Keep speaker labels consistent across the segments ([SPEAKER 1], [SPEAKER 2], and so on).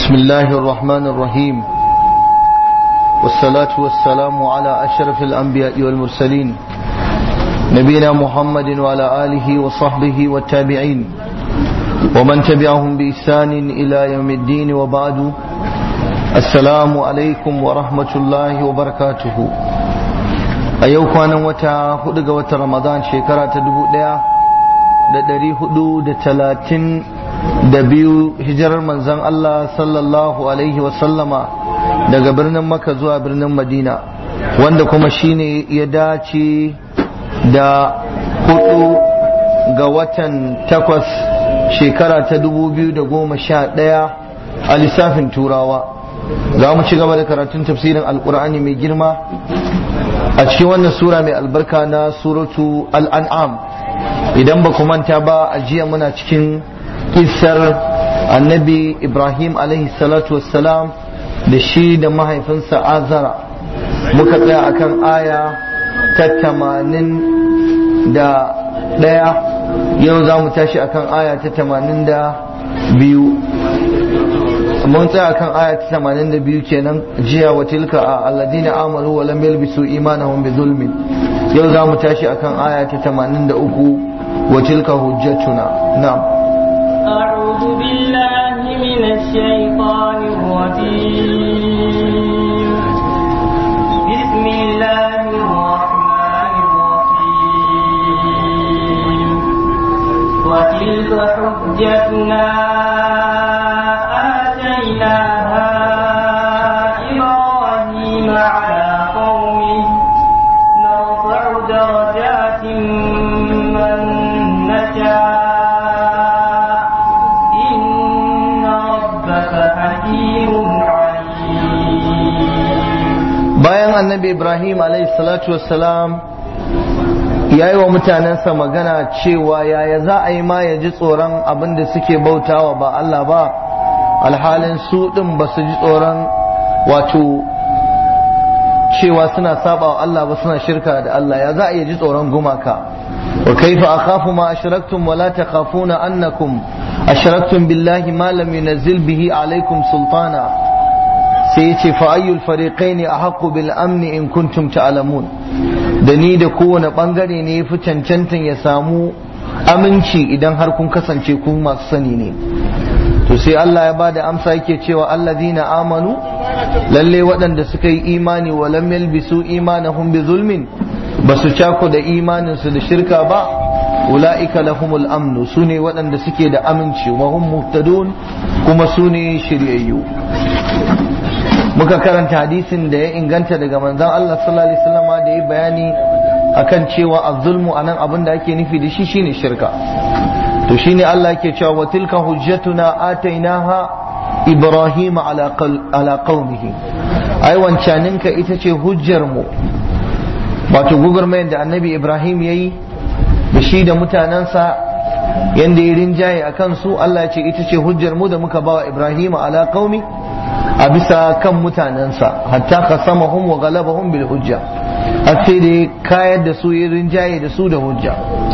[SPEAKER 1] بسم الله الرحمن الرحيم والصلاة والسلام على أشرف الأنبياء والمرسلين نبينا محمد وعلى آله وصحبه والتابعين ومن تبعهم بإحسان إلى يوم الدين وبعد السلام عليكم ورحمة الله وبركاته أيوك أنا وتا هدق وتا رمضان شكرا تدبو da ɗari hudu da talatin da biyu hijirar manzan Allah sallallahu alaihi wasallama daga birnin Makka zuwa birnin Madina wanda kuma shine ya dace da hudu ga watan takwas shekara ta dubu biyu da goma sha ɗaya a lissafin turawa za mu ci gaba da karatun tafsirin alkur'ani mai girma a cikin wannan sura mai albarka na suratu al'an'am idan ba ku manta ba a jiya muna cikin kisar annabi ibrahim alaihi salatu wassalam da shi da mahaifinsa azara muka tsaya akan aya ta tamanin da ɗaya yau za mu tashi akan aya ta tamanin da biyu mun tsaya akan aya ta tamanin da biyu kenan jiya wa tilka a alladina amanu wa lam yalbisu imanahum bi zulmin yau za mu tashi akan aya ta tamanin da uku وتلك حجتنا نعم
[SPEAKER 2] أعوذ بالله من الشيطان الرجيم بسم الله الرحمن الرحيم وتلك حجتنا آتيناها إبراهيم على قومه نرفع درجات من نشاء إن ربك حكيم عليم
[SPEAKER 1] bayan annabi ibrahim salatu wassalam ya yi wa mutanensa magana cewa yaya za a yi ma ya ji tsoron abin da suke bautawa ba Allah ba alhalin su ɗin ba su ji tsoron wato cewa suna saba wa Allah ba suna shirka da Allah ya za a iya ji tsoron gumaka wa kaifa akhafu ma ashraktum wa la takhafuna annakum ashraktum billahi ma lam yunzil bihi alaikum sultana sai yace fa ayyul fariqaini ahqqu bil amni in kuntum ta'lamun da ni da kowane bangare ne yafi cancantan ya samu aminci idan har kun kasance ku masu sani ne to sai Allah ya bada amsa yake cewa alladhina amanu lalle waɗanda suka yi imani wa lam yalbisu imanahum bi zulmin basu cako da imanin su da shirka ba ulaika lahumul amnu sune waɗanda suke da aminci wa hum muhtadun kuma sune shiryayyu muka karanta hadisin da ya inganta daga manzon Allah sallallahu alaihi wasallam da ya bayani akan cewa az-zulmu anan abin da ake nufi da shi shine shirka to shine Allah yake cewa wa tilka hujjatuna atainaha ibrahim ala ala qaumihi ai wancaninka ita ce hujjar mu wato gugurmayar da annabi ibrahim yayi da shi da mutanensa yanda ya rinjaye a kansu Allah ya ce ita ce hujjar mu da muka bawa ibrahim ala qaumi a bisa kan mutanensa hatta qasamahum wa ghalabahum bil hujja har sai da kayar da su ya rinjaye da su da hujja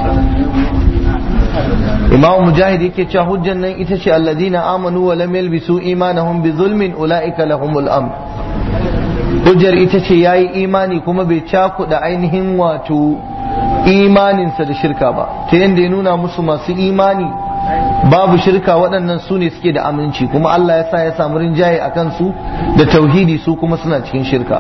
[SPEAKER 1] imam mujahid yake cewa hujjan nan ita ce alladina amanu wa lam yalbisu imanahum bi zulmin ulaika lahumul amn hujjar ita ce yayi imani kuma bai cakuda ainihin wato imaninsa da shirka ba ta yadda ya nuna musu masu imani babu shirka waɗannan su ne suke da aminci kuma Allah ya sa ya samu rinjaye a kansu da tauhidi su kuma suna cikin shirka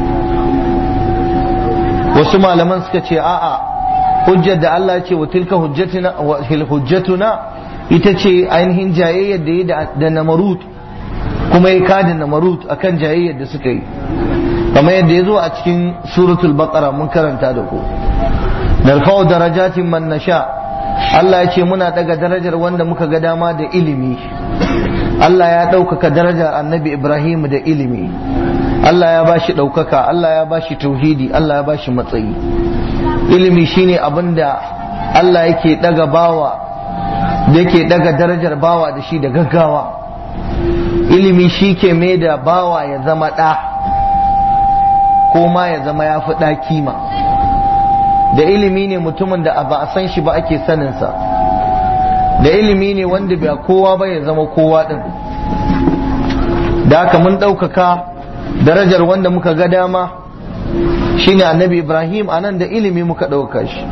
[SPEAKER 1] wasu malaman suka ce a'a hujjar da Allah ce wa tilka hujjatuna ita ce ainihin jayayyar da ya da namarut kuma ya kada namarut akan jayayyar da suka yi kamar yadda ya zo a cikin suratul baqara mun karanta da ku narfa'u darajatin man nasha Allah ya ce muna daga darajar wanda muka ga dama da ilimi Allah ya ɗaukaka darajar annabi Ibrahim da ilimi Allah ya bashi ɗaukaka Allah ya bashi tauhidi Allah ya bashi matsayi ilimi shine abin da Allah yake daga bawa da yake daga darajar bawa da shi da gaggawa ilimi shi ke mai da bawa ya zama ɗa ko ma ya zama ya fi ɗa kima da ilimi ne mutumin da ba a san shi ba ake saninsa da ilimi ne wanda ba kowa ba ya zama kowa din da haka mun ɗaukaka darajar wanda muka ga dama shine annabi ibrahim a nan da ilimi muka ɗauka shi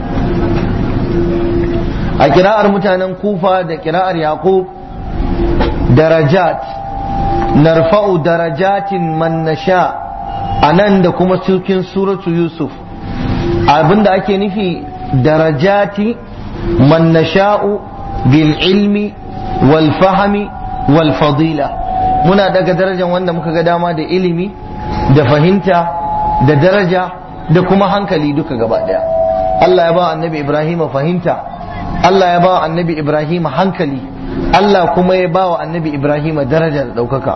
[SPEAKER 1] a kira'ar mutanen kufa da kira'ar yaqub darajat narfa'u darajatin man nasha a nan da kuma cikin suratu yusuf abinda ake nufi darajati man nasha'u bil ilmi wal fahmi wal fadila muna daga darajar wanda muka ga dama da ilimi da fahimta da daraja da kuma hankali duka gaba daya Allah ya ba annabi Ibrahim fahimta Allah ya ba annabi Ibrahim hankali Allah kuma ya ba wa annabi Ibrahim daraja da ɗaukaka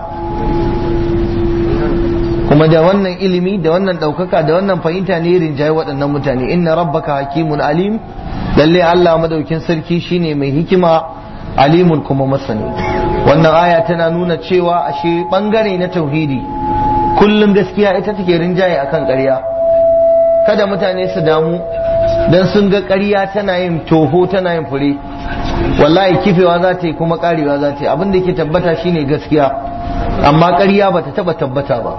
[SPEAKER 1] kuma da wannan ilimi da wannan ɗaukaka da wannan fahimta ne rinjaye waɗannan mutane inna rabbaka hakimun alim lalle Allah madaukin sarki shine mai hikima alimun kuma masani wannan aya tana nuna cewa ashe bangare na tauhidi kullum gaskiya ita take rinjaye akan ƙarya kada mutane su damu dan sun ga ƙarya tana yin toho tana yin fure wallahi kifewa za ta yi kuma karewa za ta yi abin da yake tabbata shine gaskiya amma ƙarya bata taba tabbata ba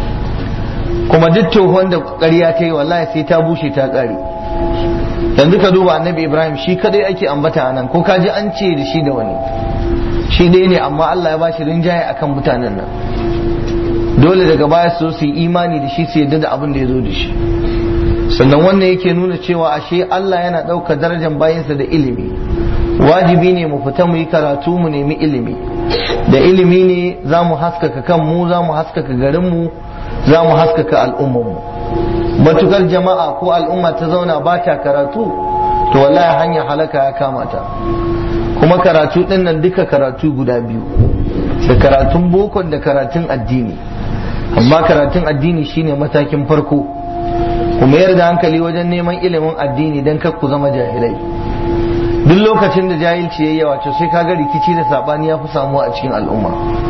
[SPEAKER 1] kuma duk tohon da ƙarya ta yi wallahi sai ta bushe ta ƙare yanzu ka duba annabi ibrahim shi kadai ake ambata a nan ko ka ji an ce da shi da wani shi dai ne amma allah ya bashi rinjaye akan mutanen nan dole daga baya su su yi imani da shi su yadda da abin da ya zo da shi sannan wannan yake nuna cewa ashe allah yana ɗaukar darajar bayansa da ilimi wajibi ne mu fita mu yi karatu mu nemi ilimi da ilimi ne za mu haskaka kanmu za mu haskaka garinmu za mu haskaka al'ummarmu matukar jama'a ko al'umma ta zauna ba ta karatu to wallahi hanya halaka ya kama ta kuma karatu din nan duka karatu guda biyu da karatun bokon da karatun addini amma karatun addini shine matakin farko kuma yarda hankali wajen neman ilimin addini don kar ku zama jahilai duk lokacin da jahilci yayi yawa to sai kaga rikici da sabani ya fi samuwa a cikin al'umma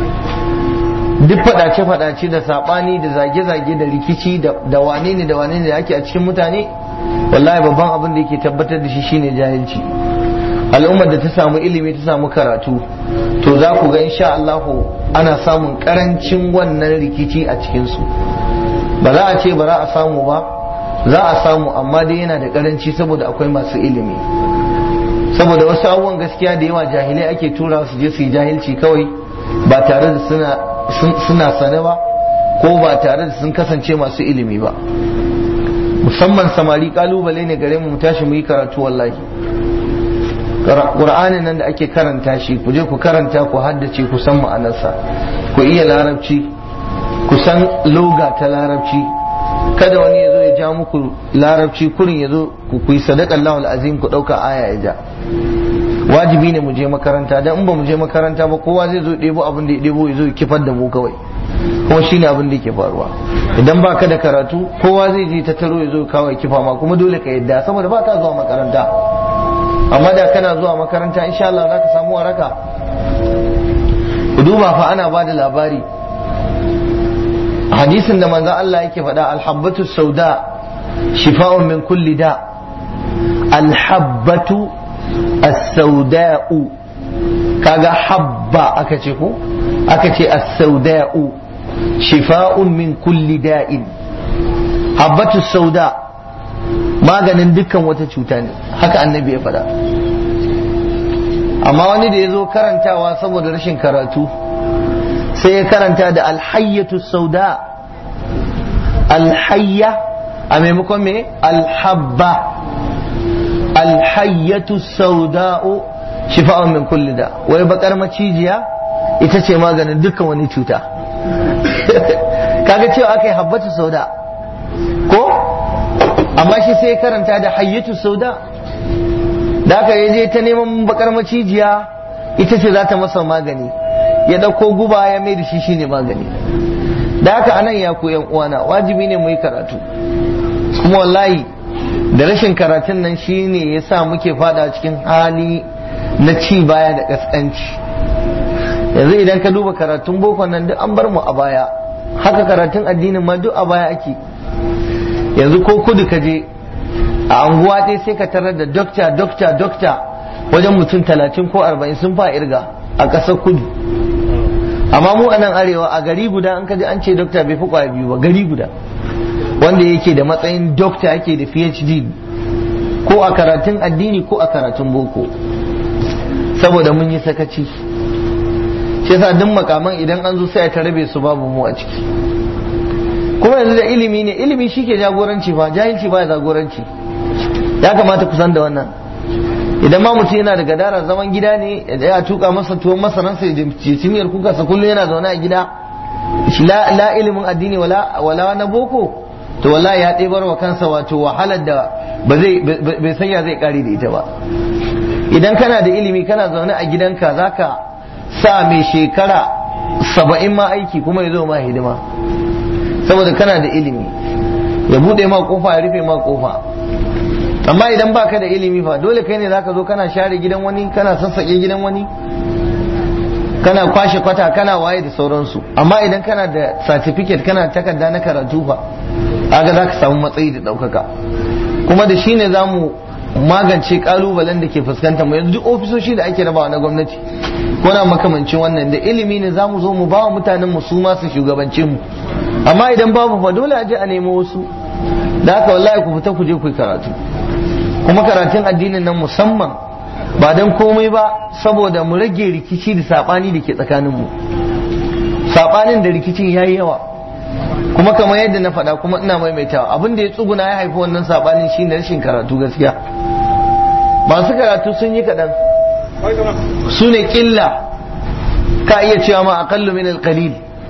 [SPEAKER 1] duk fadace-fadace da sabani da zage-zage da rikici da wane ne da wane ne da ake a cikin mutane wallahi babban abin da yake tabbatar da shi shine jahilci al'ummar da ta samu ilimi ta samu karatu to za ku ga insha Allah ana samun karancin wannan rikici a cikinsu ba za a ce ba za a samu ba za a samu amma dai yana da karanci saboda akwai masu ilimi saboda wasu abubuwan gaskiya da yawa jahilai ake tura su je su yi jahilci kawai ba tare da suna suna sane ba ko ba tare da sun kasance masu ilimi ba musamman samari kalubale ne gare mu tashi mu yi karatu wallahi Qur'anin nan da ake karanta shi ku je ku karanta ku haddace ku san ma'anarsa ku iya larabci ku san loga ta larabci kada wani ya zo ya ja muku larabci kurin ya zo ku yi sadaka Allahul azim ku ɗauka aya ya ja wajibi ne mu je makaranta dan in ba mu je makaranta ba kowa zai zo ɗebo abin da ya ɗebo ya zo ya kifar da mu kawai kuma shine abin da yake faruwa idan ba ka da karatu kowa zai je ta taro ya zo kawai kifa ma kuma dole ka yadda saboda ba ka zuwa makaranta amma da kana zuwa makaranta insha Allah za ka samu waraka ku duba fa ana ba da labari hadisin da manzo Allah yake faɗa alhabbatu sauda shifa'un min kulli da alhabbatu as-sauda'u kaga habba aka ce ko aka ce as-sauda'u shifa'un min kulli da'in habbatu sauda maganin dukkan wata cuta ne haka annabi ya faɗa amma wani da ya zo karantawa saboda rashin karatu sai ya karanta da alhayyatu sauda alhayya a maimakon me alhabba alhayyatu sauda'u shifa'un min kulli da wai bakar macijiya ita ce maganin dukkan wani cuta kaga cewa aka yi habbatu sauda ko amma shi sai karanta da hayyatu sauda da aka je ta neman bakar macijiya ita ce za ta masa magani ya ɗauko guba ya mai da shi shine magani da haka anan ya ku uwana wajibi ne mu yi karatu kuma wallahi da rashin karatun nan shine ya sa muke fada cikin hali na ci baya da ƙasƙanci yanzu idan ka duba karatun boko nan duk an bar mu a baya haka karatun addinin ma duk a baya ake yanzu ko kudu ka je a anguwa ɗaya sai ka tarar da dokta dokta dokta wajen mutum talatin ko arba'in sun fa irga a ƙasar kudu amma mu a nan arewa a gari guda an kaji an ce dokta bai fi kwaya biyu ba gari guda wanda yake da matsayin dokta yake da phd ko a karatun addini ko a karatun boko saboda mun yi sakaci shi yasa duk makaman idan an zo sai a rabe su babu mu a ciki kuma yanzu da ilimi ne ilimi shi ke jagoranci ba jahilci ba jagoranci ya kamata kusan da wannan idan ma mutum yana da gadara zaman gida ne ya tuka masa tuwon masaransa ya cimiyar kuka sa kullum yana zaune a gida la ilimin addini wala na boko to wallahi ya ɗebar wa kansa wato wahalar da ba zai bai sanya zai kare da ita ba idan kana da ilimi kana zaune a gidanka zaka sa mai shekara saba'in ma aiki kuma ya zo ma hidima saboda kana da ilimi ya bude ma kofa ya rufe ma kofa amma idan baka da ilimi fa dole kai ne zaka zo kana share gidan wani kana sassaƙe gidan wani kana kwashe kwata kana waye da sauransu amma idan kana da certificate kana takarda na karatu fa aga za ka samu matsayi da ɗaukaka kuma da shi ne za mu magance kalubalen da ke fuskantar mu yanzu duk ofisoshi da ake rabawa na gwamnati ko na makamancin wannan da ilimi ne za mu zo mu ba wa mutanen mu su masu shugabance mu amma idan babu fa dole a je a nemo wasu da haka wallahi ku fita ku je ku karatu kuma karatun addinin nan musamman ba don komai ba saboda mu rage rikici da sabani da ke tsakanin mu sabanin da rikicin yayi yawa kuma kamar yadda na faɗa kuma ina maimaitawa abin da ya tsuguna ya haifi wannan sabanin shine rashin karatu gaskiya masu karatu sun yi kaɗan su ne ƙilla ka iya cewa ma aƙallu min alƙalil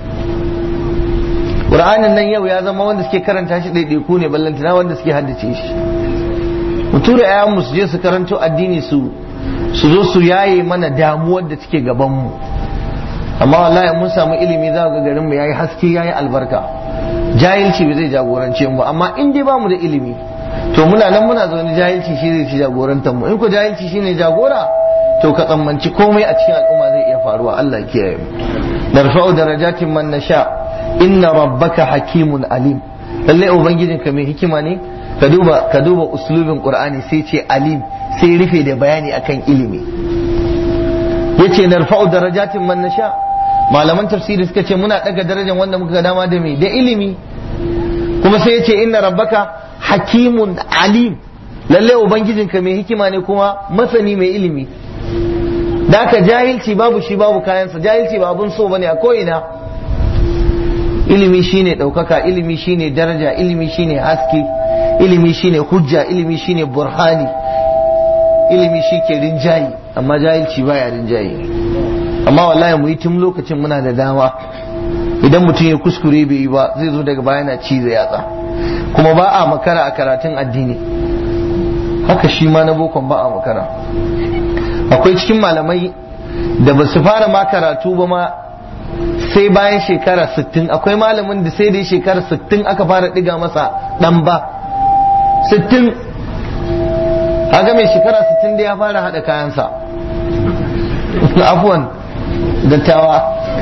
[SPEAKER 1] ƙur'anin nan yau ya zama wanda suke karanta shi ɗaiɗaiku ne ballantana wanda suke haddace shi mu tura ƴaƴanmu su je su karanto addini su su zo su yaye mana damuwar da take gabanmu amma wallahi mun samu ilimi za ga garinmu yayi haske yayi albarka jahilci bai zai jagorance mu amma in dai bamu da ilimi to muna nan muna zaune jahilci shi zai ci jagorantar mu in ko jahilci shine jagora to ka tsammanci komai a cikin al'umma zai iya faruwa Allah ya kiyaye mu narfa'u darajatin man nasha inna rabbaka hakimun alim lalle ubangijinka mai hikima ne ka duba ka duba uslubin qur'ani sai ce alim sai rufe da bayani akan ilimi yace narfa'u darajatin man nasha malaman tafsiri suka ce muna daga darajar wanda muka dama da me da ilimi kuma sai yace inna rabbaka hakimun alim lalle ubangijinka mai hikima ne kuma masani mai ilimi da haka jahilci babu shi babu kayansa jahilci ba abun so bane a ko'ina ilimi shine ɗaukaka ilimi shine daraja ilimi shine haske ilimi shine hujja ilimi shine burhani ilimi shi ke rinjayi amma jahilci baya rinjayi amma wallahi mu yi tun lokacin muna da dama idan mutum ya kuskure bai yi ba zai zo daga baya na cizo yatsa kuma ba a makara a karatun addini haka shi ma na bokon ba a makara akwai cikin malamai da ba su fara ma karatu ba ma sai bayan shekara 60 akwai malamin da sai da shekara 60 aka fara diga masa dan ba 60 haka mai shekara 60 da ya fara hada kayansa afuwan dattawa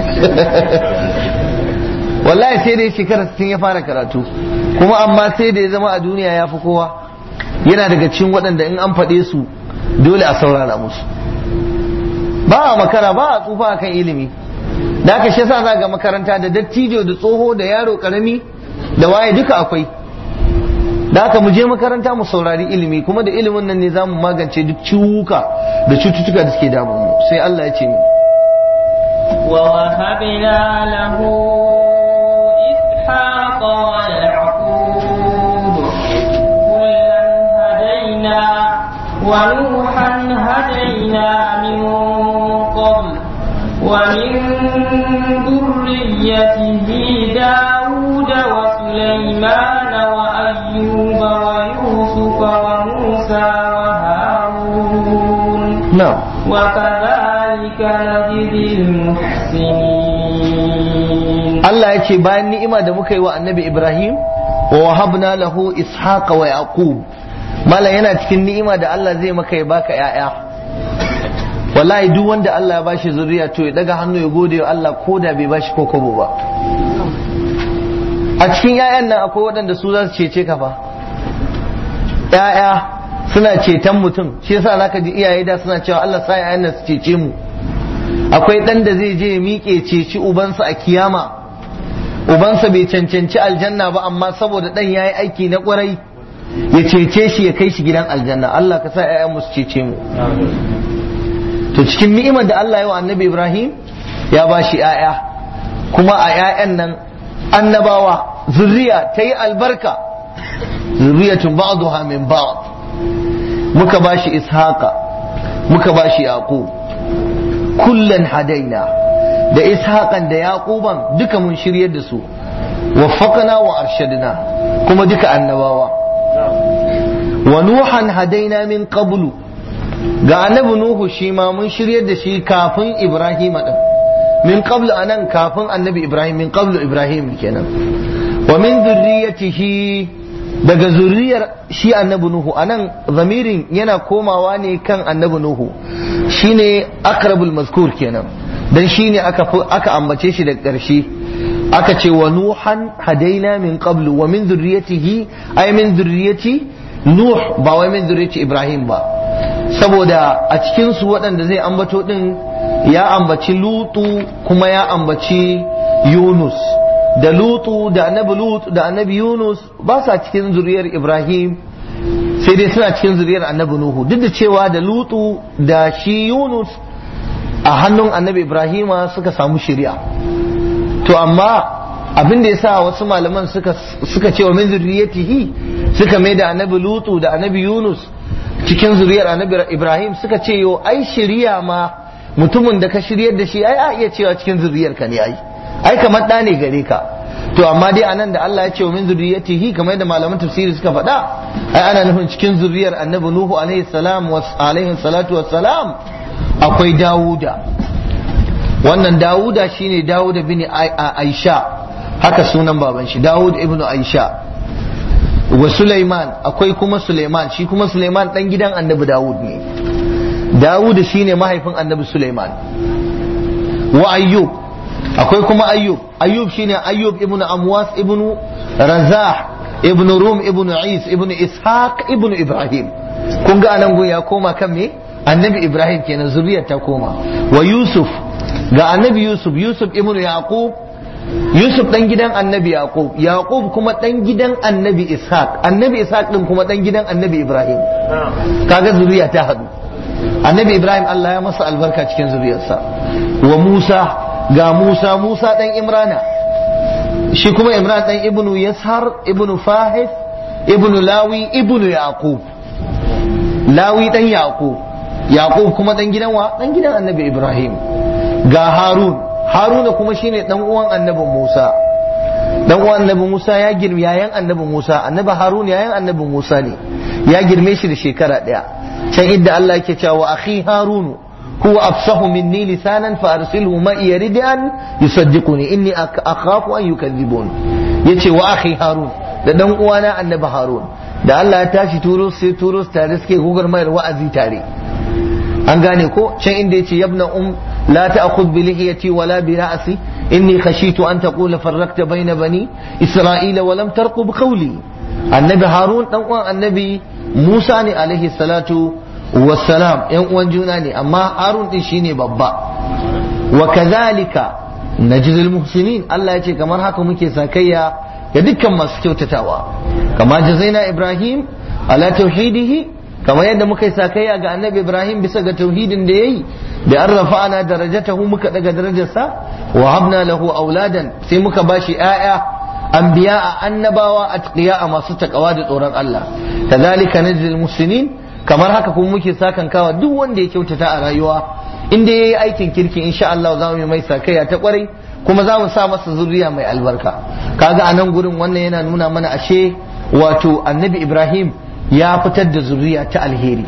[SPEAKER 1] wallahi sai da shekara 60 ya fara karatu kuma amma sai da ya zama a duniya ya fi kowa yana daga cikin waɗanda in an faɗe su dole a saurara musu ba a makara ba a tsufa akan ilimi da aka shi sa za ga makaranta da dattijo da tsoho da yaro karami da waye duka akwai da aka mu je makaranta mu saurari ilimi kuma da ilimin nan ne za mu magance duk ciwuka da cututtuka da suke damun mu sai Allah ya ce mu
[SPEAKER 2] ووهبنا له إسحاق ويعقوب كلا هدينا ونوحا هدينا من قبل ومن ذريته داود وسليمان وأيوب ويوسف وموسى وهارون
[SPEAKER 1] na'am
[SPEAKER 2] وكذلك نجزي المحسنين
[SPEAKER 1] Allah ya ce bayan ni'ima da muka yi wa annabi Ibrahim wa wahabna lahu ishaqa wa yaqub mala yana cikin ni'ima da Allah zai maka ya baka yaya wallahi duk wanda Allah ya bashi zuriya to ya daga hannu ya gode wa Allah ko da bai bashi ko kobo ba a cikin yayan nan akwai waɗanda su za su cece ka fa yaya suna ceton mutum shi yasa zaka ji iyaye da suna cewa Allah sa yayan nan su cece mu akwai ɗan da zai je ya miƙe ceci ubansa a kiyama ubansa bai cancanci aljanna ba amma saboda ɗan ya yi aiki na ƙwarai ya cece shi ya kai shi gidan aljanna Allah ka sa 'ya'yan su cece mu to cikin ni'imar da Allah ya wa annabi Ibrahim ya ba shi 'ya'ya kuma a 'ya'yan nan annabawa zuriya ta yi albarka zuriyatun ba'duha min ba'd muka ba shi ishaqa muka ba shi yaqub kullan hadaina da ishaqan da yaquban duka mun shiryar da su waffaqna wa arshadna kuma duka annabawa wa nuhan hadaina min qablu ga annabi nuhu shi ma mun shiryar da shi kafin ibrahim din min qablu anan kafin annabi ibrahim min qablu ibrahim kenan wa min dhurriyyatihi daga zuriyar shi annabi nuhu anan zamirin yana komawa ne kan annabi nuhu shine akrabul mazkur kenan dan shine aka aka ambace shi da ƙarshe aka ce wa nuhan hadaina min qablu wa min dhurriyyatihi ay min dhurriyyati nuh ba wai min dhurriyyati ibrahim ba saboda a cikin su waɗanda zai ambato din ya ambaci lutu kuma ya ambaci yunus da lutu da annabi lutu da annabi yunus ba sa cikin zuriyar ibrahim sai dai suna cikin zuriyar annabi nuhu duk da cewa da lutu da shi yunus a hannun annabi ibrahima suka samu shari'a to amma abin da yasa wasu malaman suka suka ce wa min zuriyatihi suka mai da annabi lutu da annabi yunus cikin zuriyar annabi ibrahim suka ce yo ai shari'a ma mutumin da ka shiryar da shi ai a iya cewa cikin zuriyar ka ne ai ai kamar ɗa ne gare ka to amma dai anan da Allah ya ce wa min zuriyatihi kamar yadda malaman tafsiri suka faɗa ai ana nufin cikin zuriyar annabi nuhu alaihi salam wa alaihi salatu wassalam akwai dawuda wannan dawuda shine dawuda bin aisha haka sunan baban shi dawud ibn aisha wa sulaiman akwai kuma sulaiman shi kuma sulaiman dan gidan annabi dawud ne dawud shine mahaifin annabi sulaiman wa ayyub akwai kuma ayyub ayyub shine ayyub ibn amwas ibn razah ibn rum ibn is ibn ishaq ibn ibrahim kun ga anan gun ya koma kan me annabi ibrahim kenan zuriyar ta koma wa yusuf ga annabi yusuf yusuf ibn yaqub yusuf dan gidan annabi yaqub yaqub kuma dan gidan annabi ishaq annabi ishaq din kuma dan gidan annabi ibrahim kaga zuriya ta hadu annabi ibrahim Allah ya masa albarka cikin zuriyarsa wa musa ga musa musa dan imrana shi kuma imran dan ibnu yashar ibnu fahis ibnu lawi ibnu yaqub lawi dan yaqub yaqub kuma dan gidan wa dan gidan annabi ibrahim ga harun haruna kuma shine dan uwan annabi musa dan uwan annabi musa ya girme yayan annabi musa annabi harun yayan annabi musa ne ya girme shi da shekara daya can idda Allah yake cewa wa akhi harun huwa afsahu minni lisanan fa arsilhu ma yarid an yusaddiquni inni akhafu an yukadhibun yace wa akhi harun da dan uwana annabi harun da Allah ya tashi turo sai turo tare suke gugar mayar wa'azi tare an gane ko can inda yace yabna um la ta'khudh bi lihiyati wala bi ra'si inni khashitu an taqula farraqta bayna bani isra'ila wa lam tarqub qawli annabi harun dan uwan annabi musa ne alaihi salatu wassalam yan uwan juna ne amma harun din shine babba wa kadhalika najzil muhsinin Allah ya ce kamar haka muke sakayya ga dukkan masu kyautatawa kama jazaina ibrahim ala tauhidihi kamar yadda muka yi sakayya ga annabi ibrahim bisa ga tauhidin da yayi da an rafa'ana darajatahu muka daga darajarsa wa habna lahu auladan sai muka bashi 'ya'ya anbiya a annabawa atqiya a masu takawa da tsoron Allah kadhalika najzil muslimin kamar haka kuma muke sakan kawa duk wanda ya kyautata a rayuwa in dai yayi aikin kirki insha Allah za mu yi mai sakayya ta kwarai kuma za mu sa masa zuriya mai albarka kaga a nan gurin wannan yana nuna mana ashe wato annabi Ibrahim ya fitar da zuriya ta alheri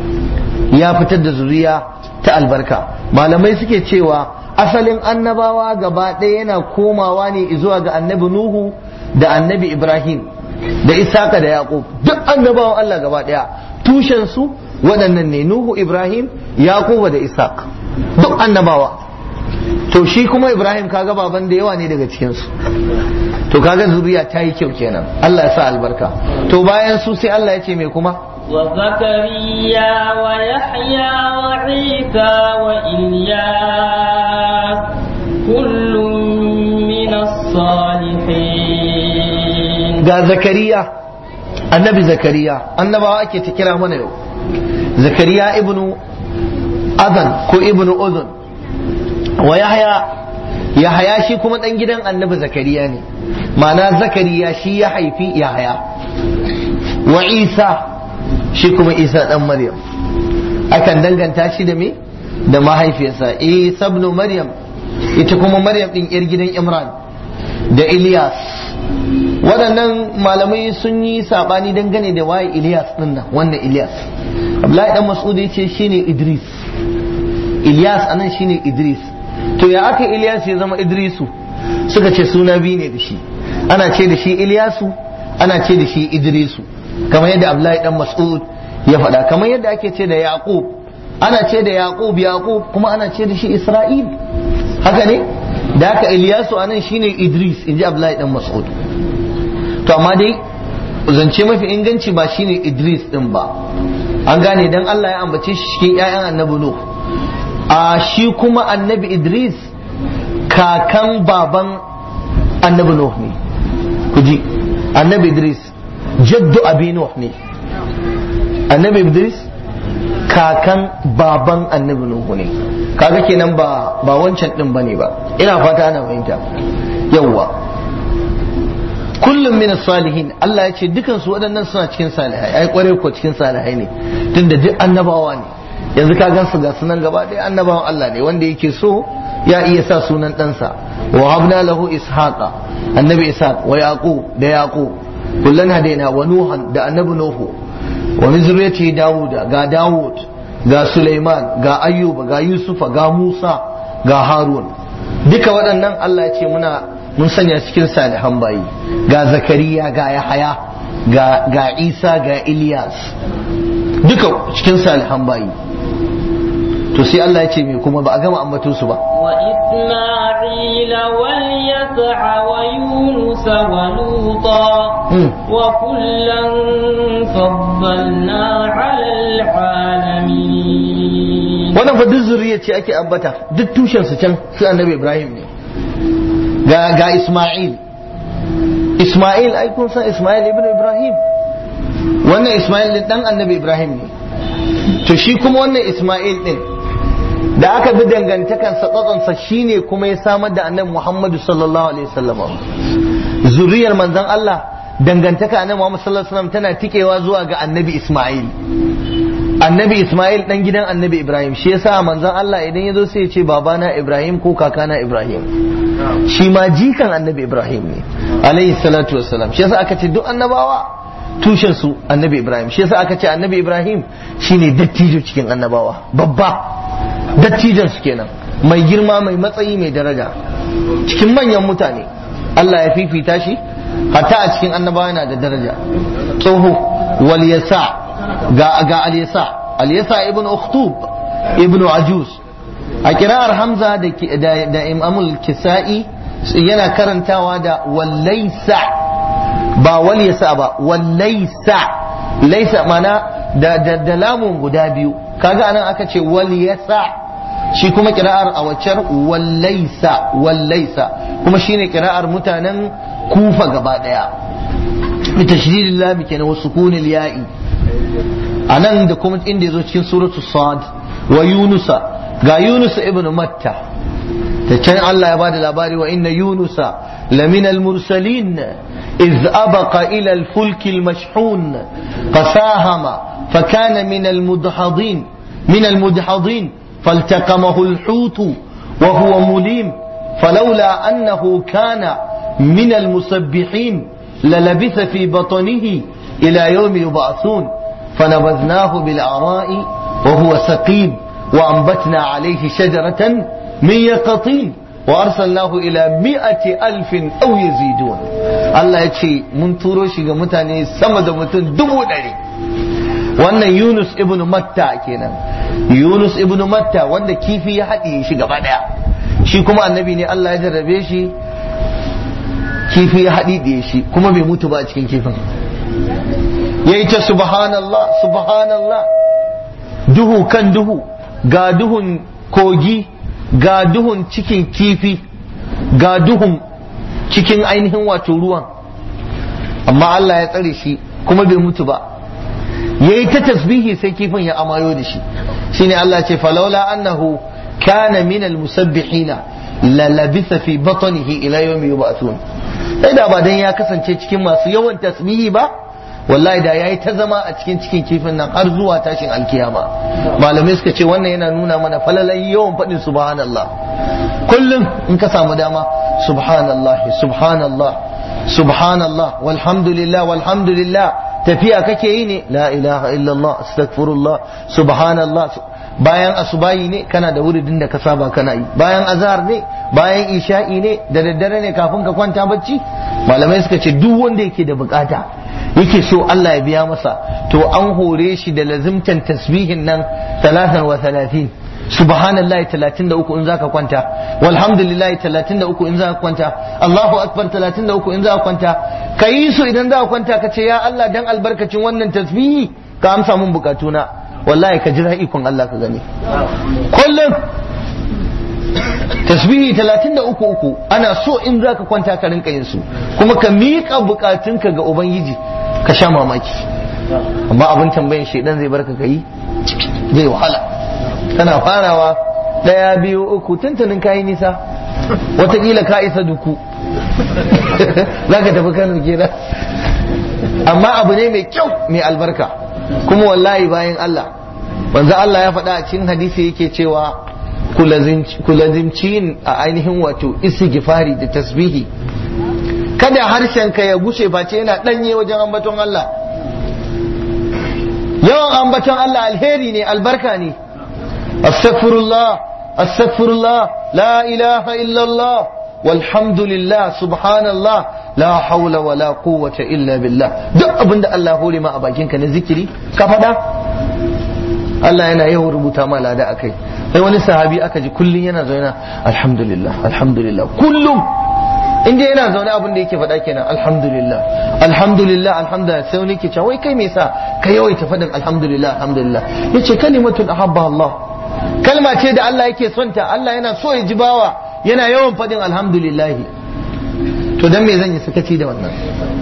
[SPEAKER 1] ya fitar da zuriya ta albarka malamai suke cewa asalin annabawa gaba ɗaya yana komawa ne zuwa ga annabi Nuhu da annabi Ibrahim da Isaka da Yaqub duk annabawan Allah gaba ɗaya tushen su waɗannan ne Nuhu Ibrahim Yaqub da Isaac duk annabawa to shi kuma Ibrahim kaga baban da yawa ne daga cikin su to kaga zuriya ta yi kyau kenan Allah ya sa albarka to bayan su sai Allah ya ce me kuma
[SPEAKER 2] وزكريا ويحيى وعيسى وإلياس كل من الصالحين
[SPEAKER 1] ga zakariya annabi zakariya annabawa ake ta kira mana yau zakariya ibnu adan ko ibnu uzun wa yahya yahya shi kuma dan gidan annabi zakariya ne ma'ana zakariya shi ya haifi yahya wa isa shi kuma isa dan maryam akan danganta shi da me da mahaifiyarsa isa ibn maryam ita kuma maryam din yar gidan imran da ilyas waɗannan malamai sun yi saɓani dangane da waye Ilyas ɗin nan wannan Ilyas Abdullahi dan Mas'ud ya ce shine Idris Ilyas anan shine Idris to ya aka Ilyas ya zama Idrisu suka ce suna biyu ne da shi ana ce da shi Ilyasu ana ce da shi Idrisu kamar yadda Abdullahi dan Mas'ud ya faɗa kamar yadda ake ce da Yaqub ana ce da Yaqub Yaqub kuma ana ce da shi Isra'il haka ne da haka Ilyasu anan shine Idris inji Abdullahi dan Mas'ud to amma dai zance mafi inganci ba shine Idris din ba an gane dan Allah ya ambace shi cikin ƴaƴan annabi Nuh a shi kuma annabi Idris kakan baban annabi Nuh ne kuji annabi Idris jaddu abi Nuh ne annabi Idris kakan baban annabi Nuh ne kaga kenan ba ba wancan din bane ba ina fata ana fahimta yawwa kullum min salihin Allah ya ce dukan su waɗannan suna cikin salihai ai kware ko cikin salihai ne tunda duk annabawa ne yanzu ka gan su ga sunan gaba ɗaya annabawan Allah ne wanda yake so ya iya sa sunan ɗansa wa habna lahu ishaqa annabi ishaq wa yaqub da yaqub kullan hadaina wa nuhan da annabi nuhu wa min zurriyyati dawuda ga dawud ga sulaiman ga ayyuba ga yusufa ga musa ga harun duka waɗannan Allah ya ce muna mun sanya cikin salihan bayi ga zakariya ga yahaya ga ga isa ga ilyas duka cikin salihan bayi to sai Allah ya ce me kuma ba a gama ambato su ba
[SPEAKER 2] wa isma'ila wal yas'a wa yunus wa luta wa kullan faddalna 'ala alamin
[SPEAKER 1] wannan fa duk zuriya ce ake ambata duk tushen su can su annabi Ibrahim ne ga ga Isma'il Isma'il ai kun san Isma'il ibn Ibrahim wannan Isma'il din dan annabi Ibrahim ne to shi kuma wannan Isma'il din da aka bi dangantakansa tsatsonsa shine kuma ya samar da annabi Muhammadu sallallahu alaihi wasallam zuriyar manzon Allah dangantaka annabi Muhammad sallallahu alaihi wasallam tana tikewa zuwa ga annabi Isma'il annabi Ismail dan gidan annabi Ibrahim shi yasa manzon Allah idan ya zo sai ya ce babana Ibrahim ko kakana Ibrahim shi ma jikan annabi Ibrahim ne alayhi salatu wassalam shi yasa aka ce duk annabawa tushen su annabi Ibrahim shi yasa aka ce annabi Ibrahim shine dattijo cikin annabawa babba dattijan su kenan mai girma mai matsayi mai daraja cikin manyan mutane Allah ya fifita shi hatta a cikin annabawa yana da daraja tsoho wal yasa ga ga aliyasa aliyasa ibn ukhtub ibn ajuz a kira'ar hamza da da imamul kisa'i yana karantawa da wallaisa ba walyasa ba wallaisa laisa mana da da, da lamun guda biyu kaga anan aka ce walyasa shi kuma kira'ar a waccar wallaisa wallaisa kuma shine kira'ar mutanen kufa gaba daya bi tashdidil lam kenan wa sukunil ya'i a nan da kuma inda ya zo cikin suratu sad wa yunusa ga yunusa ibn matta ta can Allah ya bada labari wa inna yunusa lamina al-mursalin إذ أبق إلى الفلك المشحون فساهم فكان من المدحضين من المدحضين فالتقمه الحوت وهو مليم فلولا أنه كان من المسبحين للبث في بطنه إلى يوم يبعثون فنبذناه بالعراء وهو سقيم وأنبتنا عليه شجرة من يقطين وأرسلناه إلى مئة ألف أو يزيدون الله يتشي من تروشي متاني سمد متن دبو داري wannan Yunus ibn Matta kenan Yunus ibn Matta wanda kifi ya haɗiye shi gaba ɗaya shi kuma annabi ne Allah ya jarrabe shi kifi ya haɗiye shi kuma bai mutu ba a cikin kifin yayi ta subhanallah subhanallah duhu kan duhu ga duhun kogi ga duhun cikin kifi ga duhun cikin ainihin wato ruwan amma Allah ya tsare shi kuma bai mutu ba yayi ta tasbihi sai kifin ya amayo da shi shine Allah ce falaula annahu kana min almusabbihina la labisa fi batnihi ila yawmi yub'athun sai da ba dan ya kasance cikin masu yawan tasbihi ba wallahi da yayi ta zama a cikin cikin kifin nan har zuwa tashin alkiyama malamai suka ce wannan yana nuna mana falalai yawan faɗin subhanallah kullum in ka samu dama subhanallah subhanallah subhanallah walhamdulillah walhamdulillah tafiya kake yi ne la ilaha illallah astaghfirullah subhanallah bayan asubahi ne kana da wuridin da ka saba kana yi bayan azhar ne bayan isha'i ne da daddare ne kafin ka kwanta bacci malamai suka ce duk wanda yake da bukata yake so Allah ya biya masa to an hore shi da lazimtan tasbihin nan talatan wa talatin subhanallah 33 in zaka kwanta walhamdulillah 33 in zaka kwanta Allahu akbar 33 in zaka kwanta ka yi su idan zaka kwanta ka ce ya Allah dan albarkacin wannan tasbihi ka amsa mun bukatuna wallahi ka jira ikon Allah ka gani kullum tasbihi 33 uku ana so in zaka kwanta ka rinka yin su kuma ka miƙa bukatunka ga ubangiji ka sha mamaki amma abin tambayin shedan zai barka ka yi zai wahala kana farawa ɗaya biyu uku tuntunin kayi nisa watakila ka isa duku za ka tafi kano kenan amma abu ne mai kyau mai albarka kuma wallahi bayan Allah wanzu Allah ya faɗa a cikin hadisi yake cewa kulazimci yin a ainihin wato istighfari da tasbihi kada harshen ka ya gushe ba ce yana ɗanye wajen ambaton Allah yawan ambaton Allah alheri ne albarka ne أستغفر الله أستغفر الله لا إله إلا الله والحمد لله سبحان الله لا حول ولا قوة إلا بالله duk abin da Allah hore ma a bakinka na zikiri ka faɗa Allah yana yawan rubuta ma lada akai sai wani sahabi aka ji kullum yana zaune alhamdulillah alhamdulillah kullum in dai yana zaune abin da yake faɗa kenan alhamdulillah alhamdulillah alhamdulillah sai wani ke cewa wai kai me yasa ka yawaita faɗin alhamdulillah alhamdulillah yace kalimatun ahabba Allah kalma ce da Allah yake son ta Allah yana so ya ji bawa yana yawan faɗin alhamdulillahi to dan me zan yi sakaci da wannan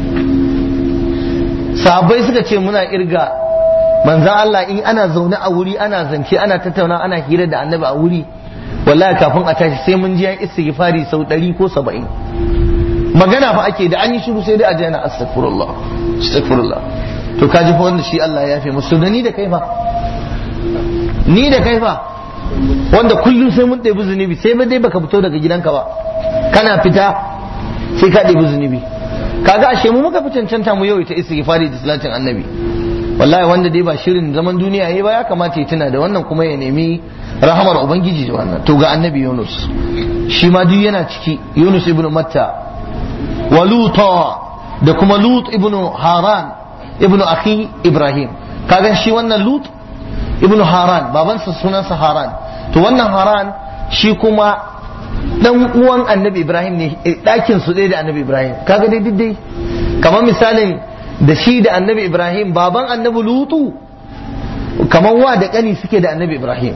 [SPEAKER 1] sahabbai suka ce muna irga manzan Allah in ana zaune a wuri ana zance ana tattauna ana hira da annabi a wuri wallahi kafin a tashi sai mun ji yan istighfari sau ɗari ko saba'in magana fa ake da an yi shiru sai dai a ji ana astaghfirullah astaghfirullah to ka ji fa wanda shi Allah ya fi musu da ni da kai fa ni da kai fa wanda kullum sai mun ɗebi zunubi sai ba dai baka fito daga gidanka ba kana fita sai ka ɗebi zunubi kaga ashe mu muka fi cancanta mu yau ita istighfari da salatin annabi wallahi wanda dai ba shirin zaman duniya yayi ba ya kamata ya tuna da wannan kuma ya nemi rahamar ubangiji da wannan to ga annabi Yunus shi ma duk yana ciki Yunus ibn Matta wa Luta da kuma Lut ibn Haran ibn akhi Ibrahim kaga shi wannan Lut ibn Haran babansa sunansa Haran to wannan Haran shi kuma dan uwan annabi Ibrahim ne ɗakin su ɗaya da annabi Ibrahim kaga dai duk dai kamar misalin da shi da annabi Ibrahim baban annabi Lutu kamar wa da ƙani suke da annabi Ibrahim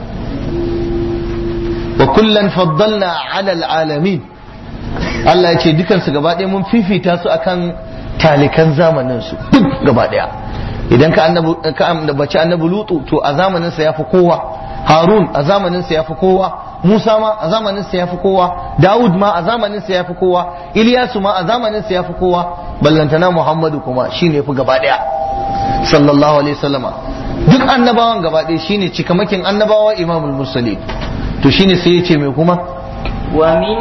[SPEAKER 1] wa kullan faddalna ala alamin Allah ya ce dukansu gaba ɗaya mun fifita su akan talikan zamanin su duk gaba ɗaya idan ka annabi ka ambaci annabi Lutu to a zamanin sa yafi kowa Harun a zamanin sa yafi kowa Musa ma a zamanin sa yafi kowa Dawud ma a zamanin sa yafi kowa Ilyasu ma a zamanin sa yafi kowa ballantana Muhammadu kuma shine fi gaba daya sallallahu alaihi wasallama duk annabawan gaba daya shine cikamakin annabawa imamul mursalin to shine sai ya ce mai kuma
[SPEAKER 2] ومن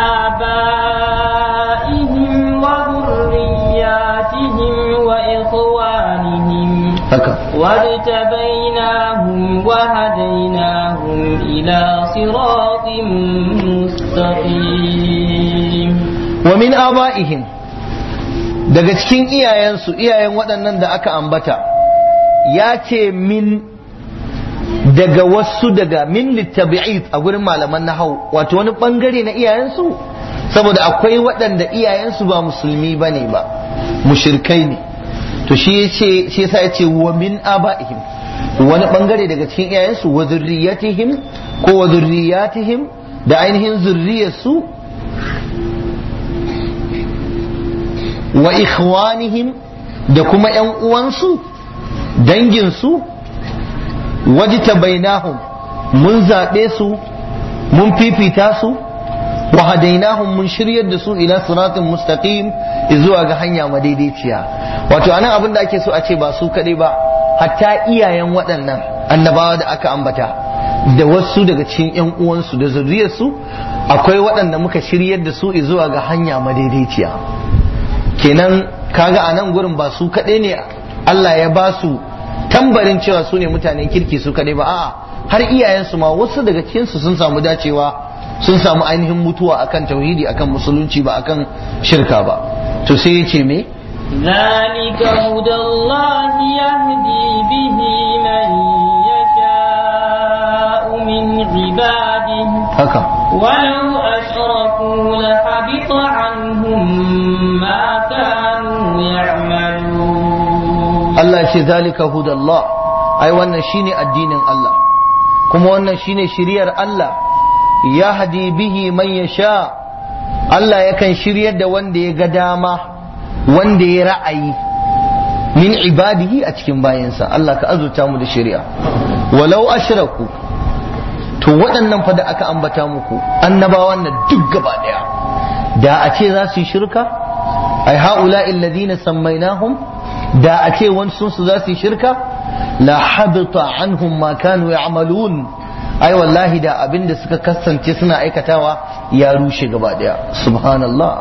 [SPEAKER 2] آبائهم وذرياتهم وإخوانهم
[SPEAKER 1] haka
[SPEAKER 2] واجتبيناهم وهديناهم إلى صراط مستقيم
[SPEAKER 1] wa min aba'ihim daga cikin iyayensu iyayen waɗannan da aka ambata ya ce min daga wasu daga min littabi'id a gurin malaman nahau wato wani bangare na iyayensu saboda akwai waɗanda iyayensu ba musulmi ba ne ba mushirkai ne to shi yace shi yasa yace wa min abaihim wani bangare daga cikin iyayensu wa zurriyatihim ko wa zurriyatihim da ainihin zurriyarsu wa ikhwanihim da kuma yan uwansu danginsu wajita bainahum mun zaɓe su mun fifita su wa hadainahum mun shiryar da su ila siratin mustaqim zuwa ga hanya madaidaiciya wato anan abin da ake so a ce ba su kaɗai ba hatta iyayen waɗannan annabawa da aka ambata da wasu daga cikin yan uwansu da zuriyarsu akwai waɗanda muka shiryar da su zuwa ga hanya madaidaiciya kenan kaga a nan gurin ba su kaɗai ne Allah ya ba su tambarin cewa su ne mutanen kirki su kaɗai ba a'a har iyayensu ma wasu daga cikinsu sun samu dacewa sun samu ainihin mutuwa akan tauhidi akan musulunci ba akan shirka ba to sai ya ce me
[SPEAKER 2] ذلك هدى الله يهدي به من يشاء من عباده
[SPEAKER 1] haka
[SPEAKER 2] ولو أشركوا لحبط عنهم ما كانوا يعملون
[SPEAKER 1] Allah ya ce zalika hudallah ai wannan shine addinin Allah kuma wannan shine shiriyar Allah ya hadi bihi man yasha Allah yakan shiryar da wanda ya ga dama wanda ya ra'ayi min ibadihi a cikin bayansa Allah ka azurta mu da shari'a walau ashraku to waɗannan fa da aka ambata muku annabawan nan duk gaba daya da a ce za su yi shirka ai haula alladhina sammainahum da a ce wasu su za su yi shirka la habita anhum ma kanu ya'malun ai wallahi da abin da suka kasance suna aikatawa ya rushe gaba daya subhanallah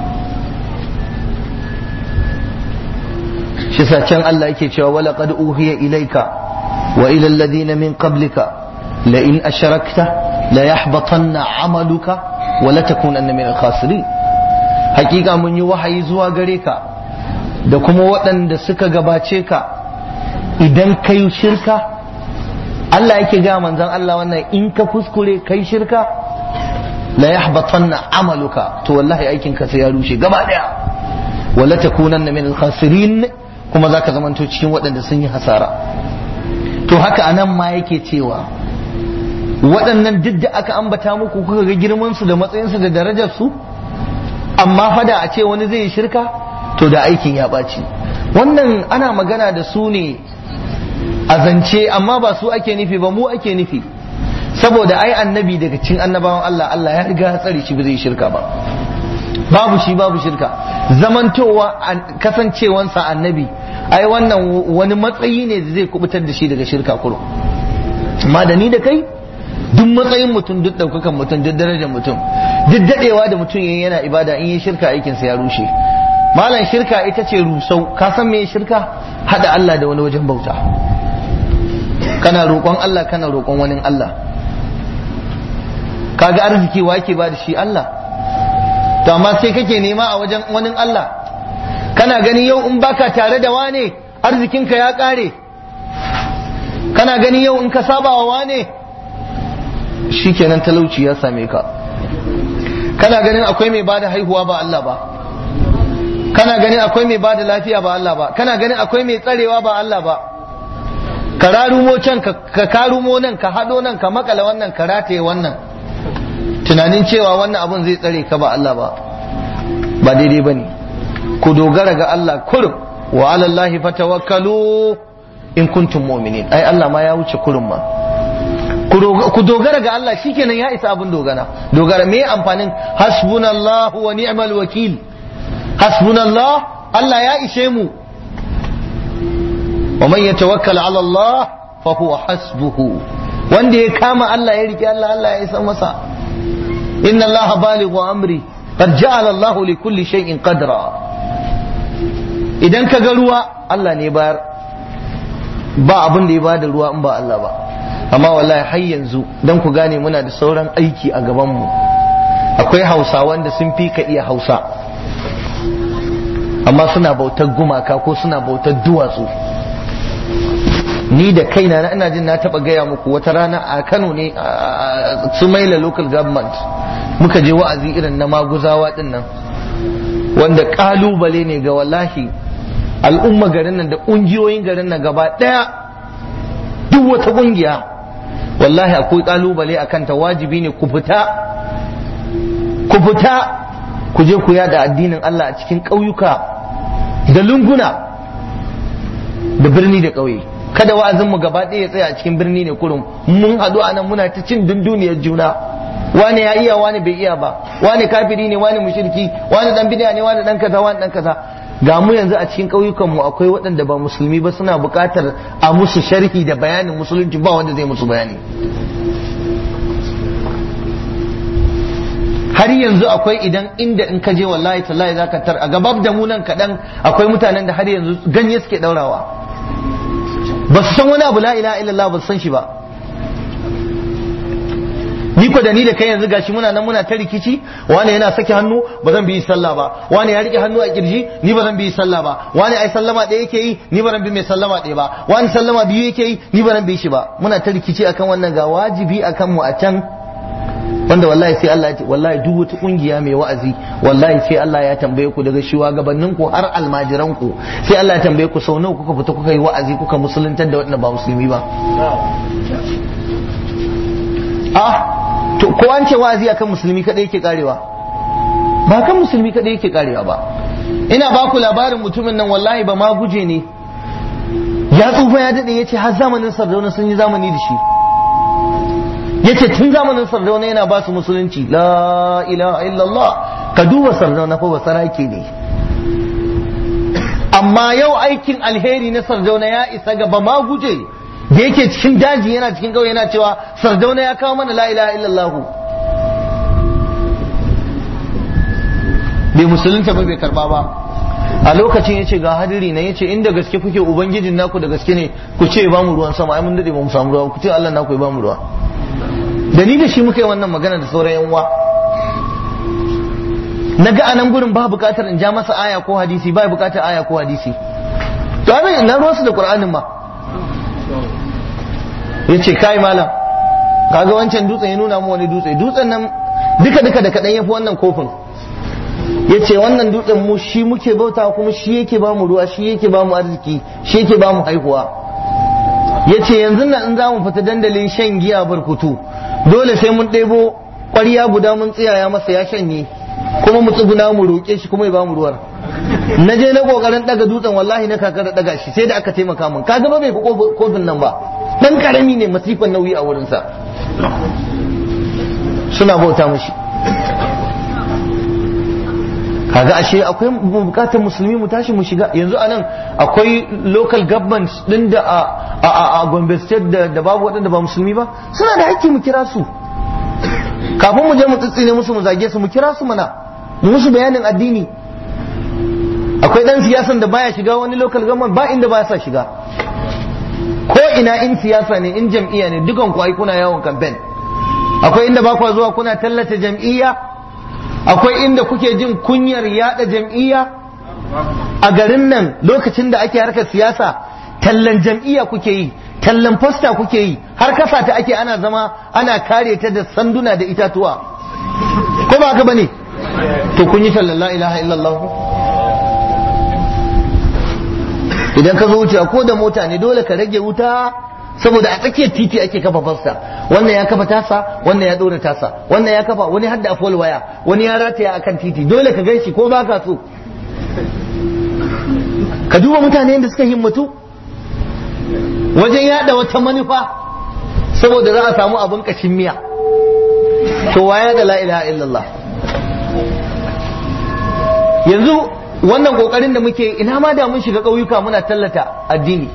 [SPEAKER 1] shi sa can Allah yake cewa wala qad uhiya ilayka wa ila alladhina min qablika la in ashrakta la yahbatanna amaluka wa la takunanna min al-khasirin hakika mun yi wahayi zuwa gare ka da kuma waɗanda suka gabace ka idan kai shirka Allah yake ga manzon Allah wannan in ka kuskure kai shirka la yahbatanna amaluka to wallahi aikin ka sai ya rushe gaba daya wala takunanna min al-khasirin kuma zaka zamanto cikin waɗanda sun yi hasara to haka anan ma yake cewa waɗannan duk da aka ambata muku kuka ga girman su da matsayin su da darajar su amma fada a ce wani zai yi shirka to da aikin ya ɓaci wannan ana magana da su ne a zance amma ba su ake nufi ba mu ake nufi saboda ai annabi daga cikin annabawan Allah Allah ya riga ya tsare shi ba zai shirka ba babu shi babu shirka zamantowa kasancewansa annabi ai wannan wani matsayi ne da zai kubutar da shi daga shirka kurum amma da ni da kai duk matsayin mutum duk daukakan mutum duk darajar mutum duk dadewa da mutum yayin yana ibada in yi shirka aikinsa ya rushe malam shirka ita ce rusau ka san me shirka hada Allah da wani wajen bauta kana roƙon Allah kana roƙon wani Allah kaga arziki wa ke ba da shi Allah to amma sai kake nema a wajen wani Allah kana gani yau in baka tare da wane arzikinka ya ƙare kana gani yau in ka saba wa wane shikenan talauci ya same ka kana ganin akwai mai bada haihuwa ba Allah ba kana ganin akwai mai bada lafiya ba Allah ba kana ganin akwai mai tsarewa ba Allah ba ka rarumo can ka karumo nan ka hado nan ka makala wannan ka rataye wannan tunanin cewa wannan abun zai tsare ka ba Allah ba ba daidai ba ne ku dogara ga Allah kurum wa alallahi fatawakkalu in kuntum mu'minin ai Allah ma ya wuce kurum ma ku dogara ga Allah shikenan ya isa abin dogara dogara me amfanin hasbunallahu wa ni'mal wakil hasbunallah Allah ya ishe mu wa man yatawakkal ala Allah fa huwa hasbuhu wanda ya kama Allah ya rike Allah Allah ya isa masa inna Allah balighu amri qad ja'ala Allah li kulli shay'in qadra idan ka ga ruwa Allah ne bayar ba abin da ya bada ruwa in ba Allah ba amma wallahi har yanzu dan ku gane muna da sauran aiki a gaban mu akwai hausawan da sun fi ka iya hausa amma suna bautar gumaka ko suna bautar duwatsu ni da kaina na ina jin na taba gaya muku wata rana a Kano ne a Sumaila local government muka je wa'azi irin na maguzawa din nan wanda kalubale ne ga wallahi al'umma garin nan da ƙungiyoyin garin nan gaba ɗaya duk wata ƙungiya wallahi akwai ƙalubale a kanta wajibi ne ku fita ku fita ku je ku yada addinin Allah a cikin ƙauyuka da lunguna da birni da ƙauye kada wa'azin mu gaba ɗaya ya tsaya a cikin birni ne kurum mun haɗu a nan muna ta cin dunduniyar juna wani ya iya wani bai iya ba wani kafiri ne wani mushriki wani dan bid'a ne wani dan kaza wani dan kaza ga mu yanzu a cikin ƙauyukan mu akwai waɗanda ba musulmi ba suna buƙatar a musu sharhi da bayanin musulunci ba wanda zai musu bayani har yanzu akwai idan inda in ka je wallahi tallahi zaka tar a gabab da mu nan kaɗan akwai mutanen da har yanzu ganye suke ɗaurawa ba su san wani abu la ilaha illallah ba su san shi ba ni ko da ni da kai yanzu gashi muna nan muna ta rikici wani yana sake hannu ba zan bi sallah ba wani ya rike hannu a kirji ni ba zan bi sallah ba wani ai sallama ɗaya yake yi ni ba zan bi mai sallama ɗaya ba wani sallama biyu yake yi ni ba zan bi shi ba muna ta rikici akan wannan ga wajibi akan mu a can wanda wallahi sai Allah ya ce wallahi duk wata kungiya mai wa'azi wallahi sai Allah ya tambaye ku daga shugabannin ku har almajiran ku sai Allah ya tambaye ku sau nawa kuka fita kuka yi wa'azi kuka musuluntar da wanda ba musulmi ba ah to ko an ce wa'azi akan musulmi kadai yake karewa ba kan musulmi kadai yake karewa ba ina ba ku labarin mutumin nan wallahi ba ma guje ne ya tsufa ya dade yace har zamanin sardauna sun yi zamani da shi yace tun zamanin sardauna yana ba su musulunci la ilaha illallah ka duba sardauna fa basarake ne amma yau aikin alheri na sardauna ya isa gaba ma guje da yake cikin daji yana cikin ƙauye yana cewa sardauna ya kawo mana la ilaha illallah bai musulunta ba bai karba ba a lokacin yace ga hadiri na yace inda gaske kuke ubangijin naku da gaske ne ku ce ba mu ruwan sama ai mun dade ba mu samu ruwa ku ce Allah naku ya ba mu ruwa da ni da shi muka yi wannan magana da sauran yan uwa na ga anan gurin ba bukatar in ja masa aya ko hadisi ba bukatar aya ko hadisi to abin na ruwansu da qur'anin ma yace kai malam kaga wancan dutsen ya nuna mu wani dutse dutsen nan duka duka da kadan yafi wannan kofin yace wannan dutsen mu shi muke bauta kuma shi yake ba mu ruwa shi yake ba mu arziki shi yake ba mu haihuwa yace yanzu nan in za mu fita dandalin shan giya barkutu dole sai mun ɗebo ƙwarya guda mun tsiyaya masa ya shanye kuma mu tsuguna mu roƙe shi kuma ya ba mu ruwar na je na ƙoƙarin ɗaga dutsen wallahi na kakar ɗaga shi sai da aka taimaka min kaga ba bai fi kofin nan ba dan karami ne masifan nauyi a wurinsa suna bauta mushi kaga ashe akwai bukatar musulmi mu tashi mu shiga yanzu anan akwai local government din da a a Gombe state da babu waɗanda ba musulmi ba suna da hakki mu kira su kafin mu je mu tsitsine musu mu zage su mu kira su mana mu musu bayanin addini akwai dan siyasan da baya shiga wani local government ba inda ba sa shiga ko ina in siyasa ne in jam'iyya ne dukan ku ai kuna yawon campaign akwai inda ba ku zuwa kuna tallata jam'iyya akwai inda kuke jin kunyar yada jam'iyya a garin nan lokacin da ake harkar siyasa tallan jam'iyya kuke yi tallan fosta kuke yi har kasa ta ake ana zama ana kare ta da sanduna da itatuwa ko ba haka bane to kun yi tallan la ilaha illallah idan ka zo wuce ko da mota ne dole ka rage wuta saboda a tsakiyar titi ake kafa fasta wannan ya kafa tasa wannan ya dora tasa wannan ya kafa wani hadda a fol waya wani ya rataya akan titi dole ka ganshi ko ba ka so ka duba mutane da suka himmatu wajen yada wata manufa saboda za a samu abin kashin miya to waya da la ilaha illallah yanzu wannan kokarin da muke ina ma da mun shiga ƙauyuka muna tallata addini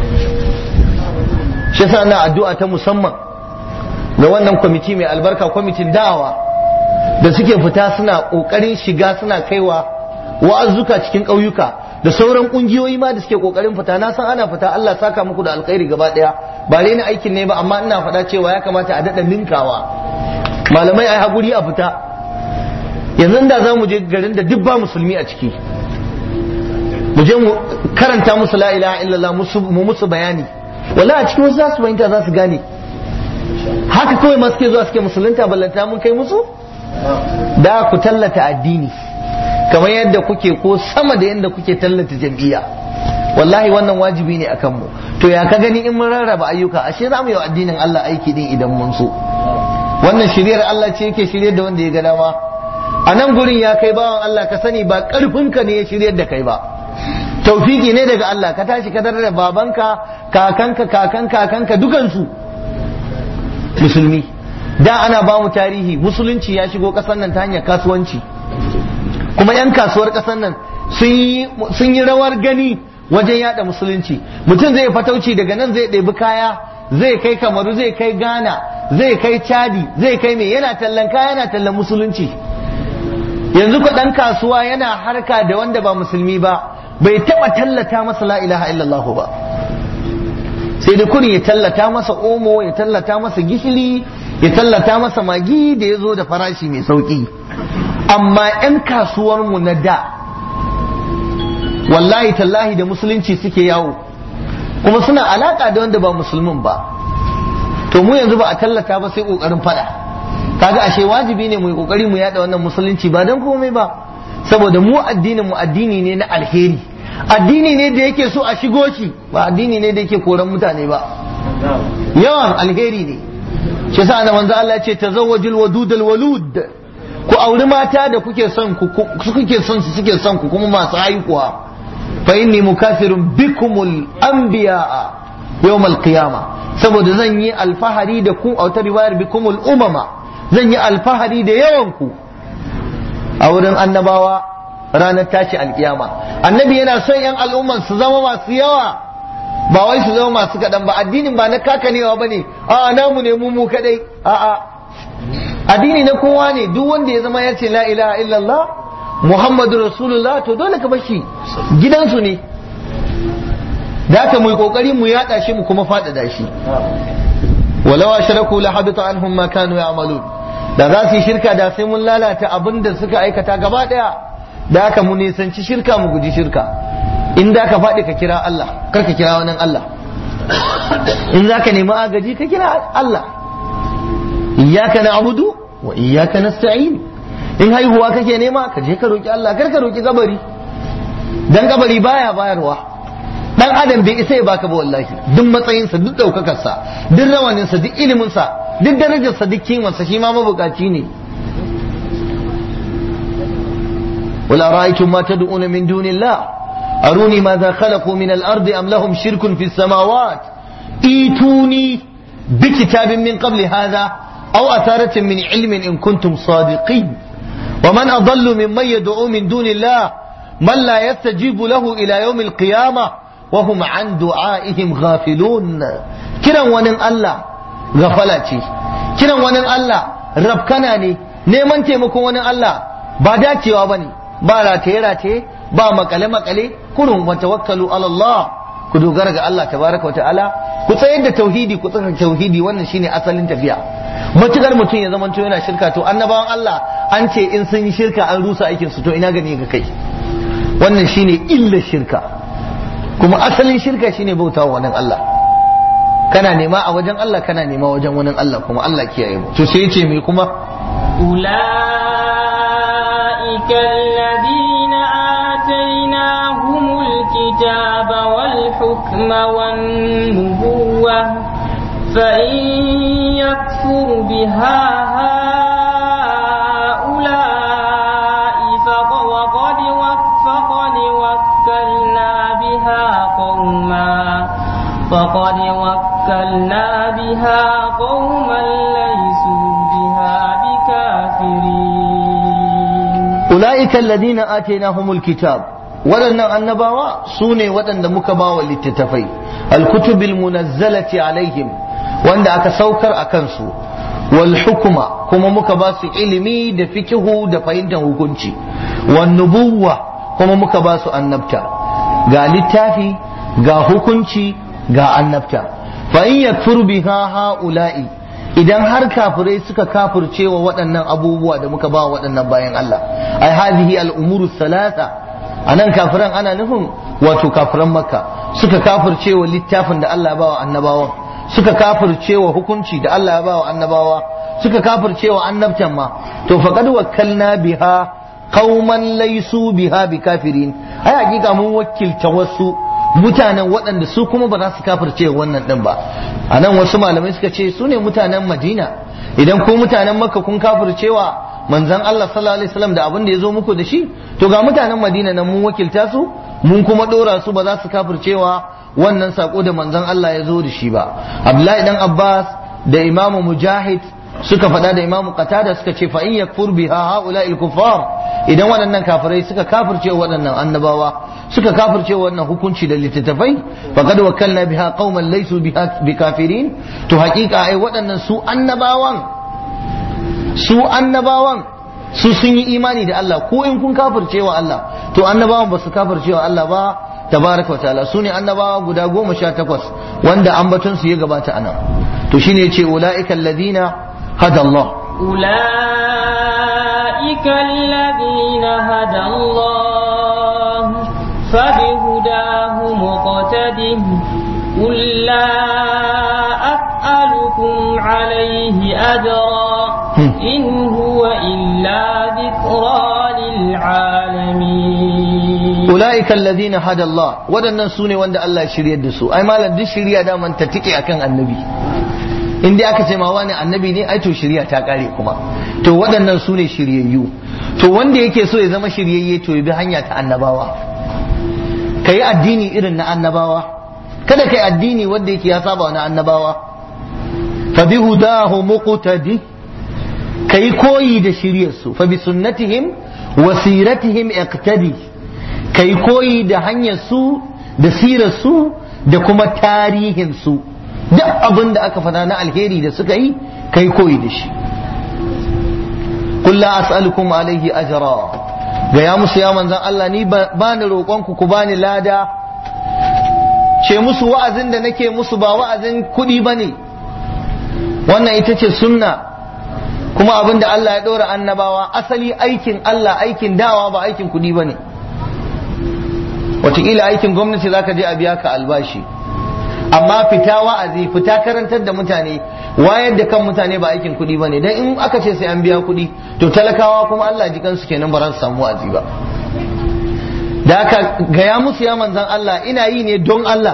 [SPEAKER 1] shi yasa na addu'a ta musamman ga wannan kwamiti mai albarka kwamitin da'awa da suke fita suna kokarin shiga suna kaiwa wa'azzuka cikin ƙauyuka da sauran ƙungiyoyi ma da suke kokarin fita na san ana fita Allah saka muku da alkhairi gaba ɗaya ba ni aikin ne ba amma ina faɗa cewa ya kamata a daɗa ninkawa malamai ai haƙuri a fita yanzu da za mu je garin da duk ba musulmi a ciki mu je mu karanta musu la ilaha illallah mu musu bayani wala a cikin wasu za su fahimta za su gane haka kawai ma suke zuwa suke musulunta ballanta mun kai musu da ku tallata addini kamar yadda kuke ko sama da yadda kuke tallata jam'iyya wallahi wannan wajibi ne akan mu to ya ka gani in mun rarraba ayyuka ashe za mu yi wa addinin Allah aiki din idan mun so wannan shiryar Allah ce yake shiryar da wanda ya ga dama a nan gurin ya kai bawan Allah ka sani ba karfinka ne ya shiryar da kai ba taufiki ne daga Allah ka tashi ka da babanka kakanka kakan kakanka dukansu musulmi da ana ba mu tarihi musulunci ya shigo kasar nan ta hanyar kasuwanci kuma 'yan kasuwar kasar nan sun yi rawar gani wajen yada musulunci mutum zai fatauci daga nan zai ɗebi kaya zai kai kamaru zai kai ghana zai kai chadi zai kai mai yana tallan kaya yana tallan musulunci yanzu ku ɗan kasuwa yana harka da wanda ba musulmi ba bai taɓa tallata masa la ilaha illallah ba sai da kurin ya tallata masa omo ya tallata masa gishiri ya tallata masa magi da ya zo da farashi mai sauƙi amma 'yan kasuwarmu na da wallahi tallahi da musulunci suke yawo kuma suna alaka da wanda ba musulmin ba to mu yanzu ba a tallata ba sai kokarin fada kaga ashe wajibi ne mu yi kokari mu yada wannan musulunci ba dan komai ba saboda mu addinin mu addini ne na alheri addini ne da yake so a shigo shi ba addini ne da yake koran mutane ba yawan alheri ne shi yasa da manzo Allah ya ce tazawwajul wadudal walud ku auri mata da kuke son ku kuke son su suke son ku kuma masu haihuwa fa inni mukafirun bikumul anbiya'a yawmal qiyama saboda zan yi alfahari da ku a wata riwayar bikumul umama zan yi alfahari da yawan ku a wurin annabawa ranar tashi alkiyama annabi yana son yan al'umman su zama masu yawa ba wai su zama masu kaɗan ba addinin ba na kakanewa ba ne a namu ne mu mu kaɗai a'a addini na kowa ne duk wanda ya zama ya ce la ilaha illallah muhammadu rasulullah to dole ka bar shi gidansu ne da haka mu yi kokari mu yada shi mu kuma faɗaɗa shi walau ashraku la habita anhum ma kanu ya'malun da za su yi shirka da sai mun lalata abin da suka aikata gaba daya da haka mu nisanci shirka mu guji shirka in da ka faɗi ka kira Allah kar ka kira wani Allah in za ka nemi agaji ka kira Allah iyyaka na'budu wa iyyaka nasta'in in haihuwa kake nema ka je ka roki Allah kar ka roki kabari dan kabari baya bayarwa dan adam bai isa ya baka ba wallahi duk matsayinsa duk daukakarsa duk rawaninsa duk iliminsa duk darajarsa duk kimansa shi ma mabukaci ne ولا رأيتم ما تدعون من دون الله أروني ماذا خلقوا من الأرض أم لهم شرك في السماوات ايتوني بكتاب من قبل هذا أو أثارة من علم إن كنتم صادقين ومن أضل ممن يدعو من دون الله من لا يستجيب له إلى يوم القيامة وهم عن دعائهم غافلون كلا ونن الله غفلتي كلا ونن الله ربكناني neman taimakon wani Allah ba dacewa bane ba rataye-rataye ba makale-makale kurun wa tawakkalu ala Allah ku dogara ga Allah tabaraka wa ta'ala ku tsayar da tauhidi ku tsaya tauhidi wannan shine asalin tafiya matukar mutum ya zamanto yana shirka to annabawan Allah an ce in sun yi shirka an rusa aikin su to ina gani ga kai wannan shine illar shirka kuma asalin shirka shine bautawa wannan Allah kana nema a wajen Allah kana nema wajen wani Allah kuma Allah kiyaye mu to sai yace me kuma
[SPEAKER 2] أولئك الذين آتيناهم الكتاب والحكم والنبوة فإن يكفر بها هؤلاء فقد فقد وكلنا بها قوما فقد وكلنا بها قوما ليسوا بها بكافرين
[SPEAKER 1] أولئك الذين آتيناهم الكتاب waɗannan annabawa su ne waɗanda muka ba wa littattafai alkutubil munazzalati alaihim wanda aka saukar a kansu wal hukuma kuma muka ba su ilimi da fikihu da fahimtar hukunci wan nubuwa kuma muka ba su annabta ga littafi ga hukunci ga annabta fa in yakfur biha haula'i idan har kafirai suka kafirce wa waɗannan abubuwa da muka ba waɗannan bayan Allah ai hadhihi al-umuru salasa anan kafiran ana nufin wato kafiran makka suka kafirce wa littafin da Allah ya ba wa annabawan suka kafirce wa hukunci da Allah ya ba wa annabawa suka kafirce wa annabtan ma to faqad wakkalna biha qauman laysu biha bikafirin ai hakika mun wakilta wasu mutanen waɗanda su kuma ba za su kafirce wannan ɗin ba a nan wasu malamai suka ce su ne mutanen madina idan ku mutanen makka kun kafircewa manzon Allah sallallahu alaihi wasallam da abin da ya zo muku da shi to ga mutanen madina nan mun wakilta su mun kuma ɗora su ba za su kafircewa wannan sako da manzon Allah ya zo da shi ba Abdullahi dan Abbas da Imam Mujahid suka faɗa da Imam Qatada suka ce fa in yakfur biha haula kuffar idan waɗannan kafirai suka kafirce waɗannan annabawa suka kafirce wannan hukunci da littattafai faqad wakkalna biha qauman laysu biha bikafirin to haƙiƙa ai waɗannan su annabawan su annabawan su sun yi imani da Allah ko in kun kafirce wa Allah to annabawan ba su kafirce wa Allah ba tabaraka wa ta'ala su ne annabawa guda goma sha takwas wanda ambaton su ya gabata anan to shine yace ulaika alladhina hada Allah
[SPEAKER 2] أولئك الذين هدى الله فبهداه مقتده قل لا أسألكم عليه أجرا إن هو إلا ذكرى للعالمين
[SPEAKER 1] ulaika alladhina hada Allah wadannan sune wanda Allah ya shiryar da su ai malam duk shiriya da man ta tike akan annabi in dai aka ce ma wani annabi ne ai to shiriya ta kare kuma to waɗannan sune shiryayyu to wanda yake so ya zama shiryayye to ya bi hanya ta annabawa kai addini irin na annabawa kada kai addini wanda yake ya saba na annabawa fa bi hudahu muqtadi kai koyi da shiryarsu fa bi sunnatihim wa siratihim iqtadi kai koyi da hanyar su da sirar su da kuma tarihin su duk abin da aka fada na alheri da suka yi kai koyi da shi qul la as'alukum alaihi ajra ga ya musu ya manzan Allah ni ba ni roƙon ku ku bani lada ce musu wa'azin da nake musu ba wa'azin kuɗi bane wannan ita ce sunna kuma abin da Allah ya ɗora annabawa asali aikin Allah aikin dawa ba aikin kuɗi bane wataƙila aikin gwamnati zaka je a biya ka albashi amma fita wa'azi fita karantar da mutane wayar da kan mutane ba aikin kuɗi ba ne don in aka ce sai an biya kuɗi to talakawa kuma Allah ji kansu kenan ba za su samu wa'azi ba da aka gaya musu ya manzan Allah ina yi ne don Allah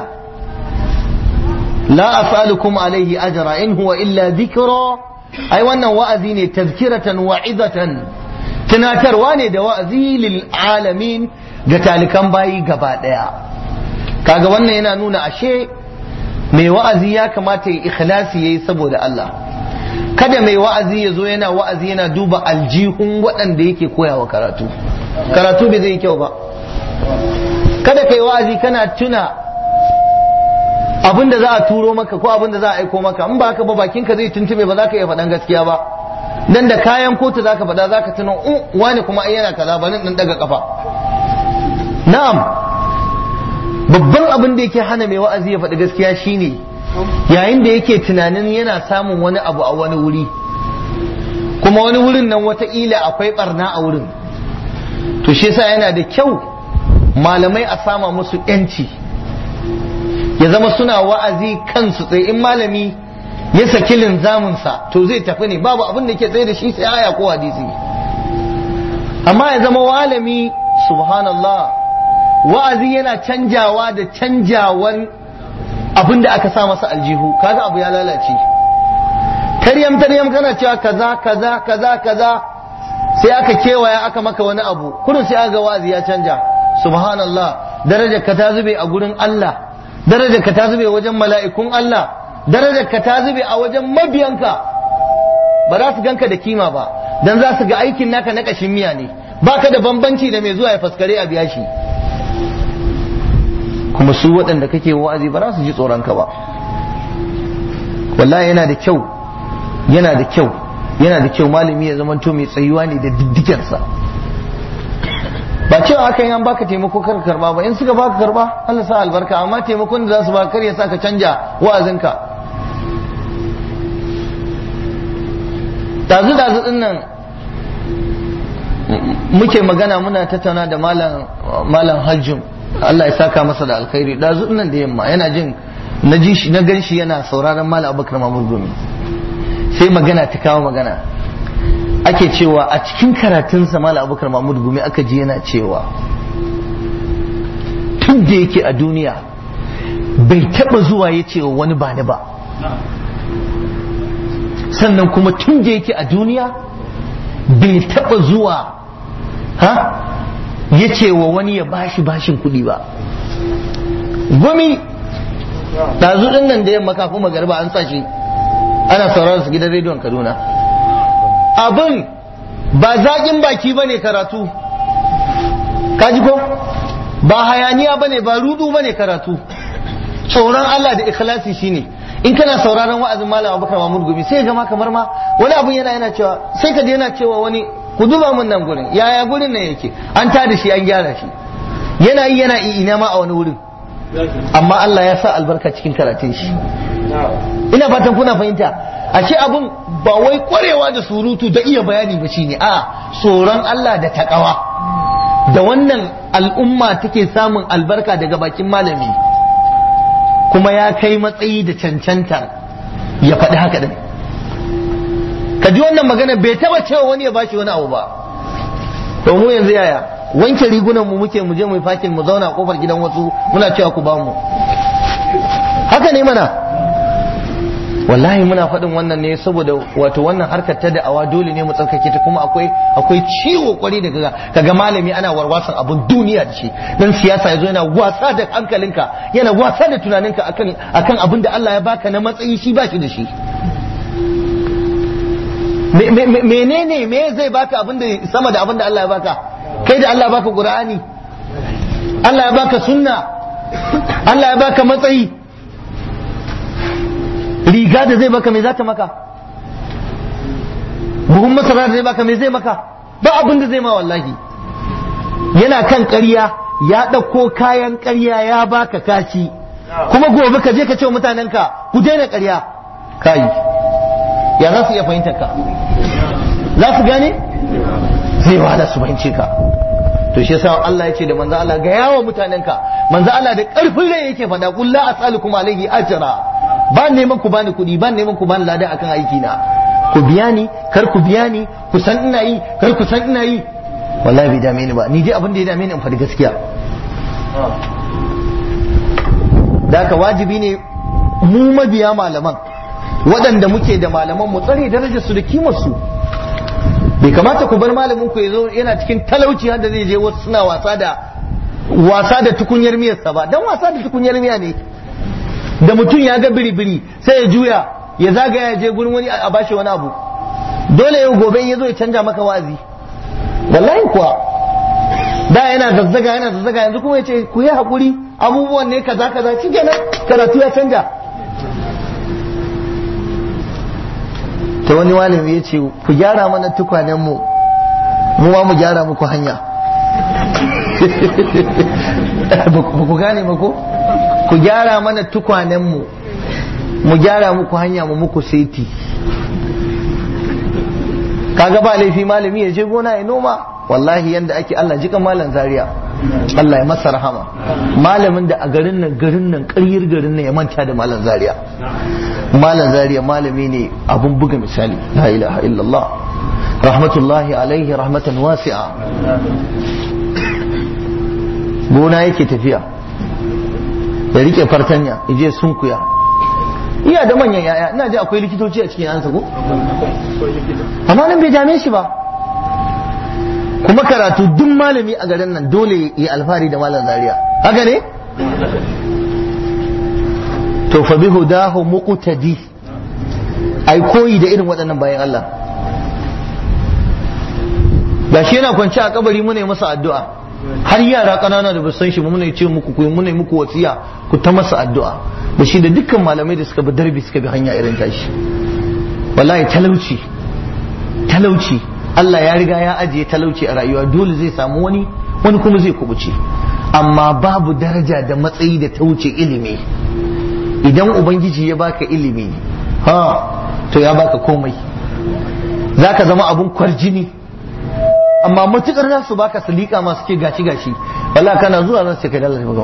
[SPEAKER 1] la as'alukum alaihi ajra in huwa illa dhikra ai wannan wa'azi ne tazkiratan wa'izatan tunatarwa ne da wa'azi lil alamin ga talikan bayi gaba daya kaga wannan yana nuna ashe mai wa'azi ya kamata ya ikhlasi yayi saboda Allah kada mai wa'azi ya zo yana wa'azi yana duba aljihun waɗanda yake koyawa karatu karatu bai zai kyau ba kada kai wa'azi kana tuna abin da za a turo maka ko abin da za a aiko maka in ba haka ba bakinka zai tuntube ba za ka iya faɗan gaskiya ba dan da kayan kotu za ka faɗa za ka tuna wani kuma ai yana kaza bari in daga kafa na'am babban abin da yake hana mai wa'azi ya faɗi gaskiya shine yayin da yake tunanin yana samun wani abu a wani wuri kuma wani wurin nan wataƙila akwai barna a wurin to shi yasa yana da kyau malamai a sama musu yanci ya zama suna wa'azi kansu tsaye in malami ya saki linzaminsa to zai tafi ne babu abin da ke tsaye da shi sai aya ko hadisi amma ya zama malami subhanallah wa'azi yana canjawa da canjawan abin da aka sa masa aljihu kaga abu ya lalace taryam taryam kana cewa kaza kaza kaza kaza sai aka kewaya aka maka wani abu kudu sai aga wa'azi ya canja subhanallah darajar ka ta zube a gurin Allah darajar ka ta zube wajen mala'ikun Allah darajar ka ta zube a wajen mabiyanka ba za su ganka da kima ba dan za su ga aikin naka na kashin miya ne baka da bambanci da mai zuwa ya faskare a biya shi kuma su waɗanda kake wa'azi ba za su ji tsoronka ba wallahi yana da kyau yana da kyau yana da kyau malami ya zamanto mai tsayuwa ne da diddigensa ba cewa aka yi an baka taimako kar karba ba in suka baka karba Allah sa albarka amma taimakon da za su baka kar ya sa ka canja wa'azinka dazu dazu din nan muke magana muna tattauna da malam malam hajjum Allah ya saka masa da alkhairi dazu nan da yamma yana jin na ji shi na gan shi yana sauraron malam Abubakar Mahmud Gumi sai magana ta kawo magana ake cewa a cikin karatunsa malam Abubakar Mahmud Gumi aka ji yana cewa tun tun da yake a duniya bai taba zuwa ya ce wa wani ba ni ba sannan kuma tun da yake a duniya bai taba zuwa ha ya ce wa wani ya bashi bashin kuɗi ba gumi ɗazu ɗin nan da yamma kafin magariba an sa shi ana sauraron su gidan rediyon kaduna abin ba zaƙin baki ba ne karatu kaji ko ba hayaniya ba ne ba rudu ba ne karatu tsoron Allah da ikhlasi shine in kana sauraron wa'azin malam abubakar mahmud gumi sai gama kamar ma wani abun yana yana cewa sai ka yana cewa wani ku duba mun nan gurin yaya gurin nan yake an tada shi an gyara shi yana yi yana ina ma a wani wurin amma Allah ya sa albarka cikin karatun shi ina fatan kuna fahimta ashe abun ba wai kwarewa da surutu da iya bayani ba shine a tsoron Allah da takawa da wannan al'umma take samun albarka daga bakin malami kuma ya kai matsayi da cancanta ya faɗi haka din ka ji wannan magana bai taba cewa wani ya bashi wani abu ba to mu yanzu yaya wanke rigunan mu muke mu je mu fakin mu zauna a kofar gidan wasu muna cewa ku bamu haka ne mana wallahi muna faɗin wannan ne saboda wato wannan harkar ta da'awa dole ne mu tsarkake ta kuma akwai akwai ciwo kwari da kaga kaga malami ana warwasan abun duniya da shi dan siyasa yazo yana wasa da hankalinka yana wasa da tunaninka akan akan abin da Allah ya baka na matsayi shi ba shi da shi menene me zai baka abin da sama da abin da Allah ya baka kai da Allah ya baka Qur'ani Allah ya baka sunna Allah ya baka matsayi riga da zai baka me za ta maka buhun masara da zai baka me zai maka ba abin da zai ma wallahi yana kan ƙarya ya ɗauko kayan ƙarya ya baka kashi kuma gobe ka je ka ce wa mutanenka ku daina ƙarya kayi ya za su iya fahimtar ka za su gane zai wahala su fahimce ka to shi yasa Allah ya ce da manzo Allah ga yawa mutanenka manzo Allah da ƙarfin rai yake faɗa qul la as'alukum alayhi ajra ba neman ku bani kuɗi ba neman ku bani lada akan aiki na ku biya ni kar ku biya ni ku san ina yi kar ku san ina yi wallahi bai dame ni ba ni dai abin da ya dame ni in faɗi gaskiya da haka wajibi ne mu mabiya malaman waɗanda muke da malaman mu tsare darajar su da kimar su bai kamata ku bar malamin ku yazo yana cikin talauci har da zai je wasu suna wasa da wasa da tukunyar miyarsa ba dan wasa da tukunyar miya ne da mutum ya ga biri-biri sai ya juya ya zagaya ya je gurin wani a bashi wani abu dole yau gobe ya zo ya canja maka wazi wallahi kuwa da yana zazzaga yana zazzaga yanzu kuma ya ce ku yi haƙuri abubuwan ne kaza kaza shi kenan karatu ya canja ta wani malami ya ce ku gyara mana tukwanen mu mu ma mu gyara muku hanya ba ku gane ba ko ku gyara mana tukwanenmu mu gyara muku hanya mu muku seti kaga ba laifi malami ya je gona ya noma wallahi yanda ake Allah jikan malam zaria Allah ya masa rahama malamin da a garin nan garin nan ƙaryar garin nan ya manta da malam zaria malam zaria malami ne abun buga misali la ilaha illallah rahmatullahi alaihi rahmatan wasi'a gona yake tafiya ya rike fartanya ya je sunkuya iya da manyan yaya ina ji akwai likitoci a cikin yansa ko amma nan bai dame shi ba kuma karatu duk malami a garin nan dole ya alfahari da malam zaria haka ne to fa bi hudahu muqtadi ai koyi da irin waɗannan bayan Allah gashi yana kwance a kabari muna yi masa addu'a har yara ƙanana da ba san shi muna ce muku ku muna muku wasiya ku ta masa addu'a da shi da dukkan malamai da suka bi darbi suka bi hanya irin tashi wallahi talauci talauci Allah ya riga ya ajiye talauci a rayuwa dole zai samu wani wani kuma zai kubuce amma babu daraja da matsayi da ta wuce ilimi idan ubangiji ya baka ilimi ha to ya baka komai zaka zama abun kwarjini amma matukar za su baka salika masu ke gashi gashi wala kana zuwa zan ce kai dalla ne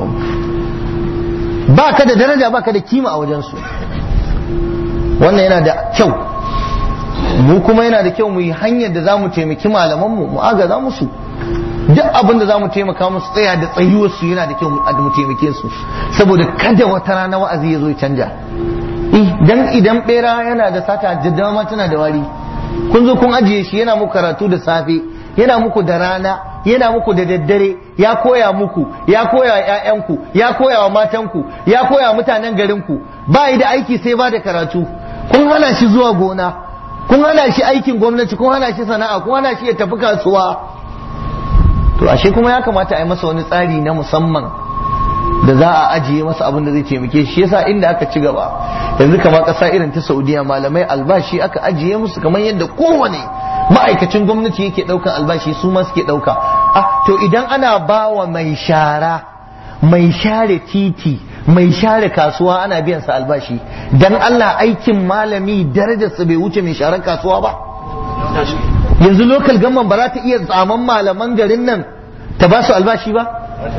[SPEAKER 1] ba ka da daraja ba ka da kima a wajensu wannan yana da kyau mu kuma yana da kyau mu yi hanyar da za mu taimaki malamanmu mu agaza musu duk abin da za mu taimaka musu tsaya da tsayuwarsu yana da kyau mu taimake su saboda kada wata rana wa'azi ya zo ya canja dan idan bera yana da sata jaddawa ma tana da wari kun zo kun ajiye shi yana muku karatu da safe yana muku da rana yana muku da daddare ya koya muku ya koya wa ƴaƴanku ya koya wa matanku ya koya wa mutanen garinku ba yi da aiki sai ba da karatu kun hana shi zuwa gona kun hana shi aikin gwamnati kun hana shi sana'a kun hana shi ya tafi kasuwa to ashe kuma ya kamata a yi masa wani tsari na musamman da za a ajiye masa abin da zai taimake shi yasa inda aka ci gaba yanzu kamar ƙasa irin ta saudiya malamai albashi aka ajiye musu kamar yadda kowane ma'aikacin gwamnati yake ɗaukan albashi su ma suke ɗauka ah to idan ana ba wa mai shara mai share titi mai share kasuwa ana biyan sa albashi dan Allah aikin malami darajarsa bai wuce mai sharar kasuwa ba yanzu lokal gamman ba za ta iya tsaman malaman garin nan ta ba su albashi ba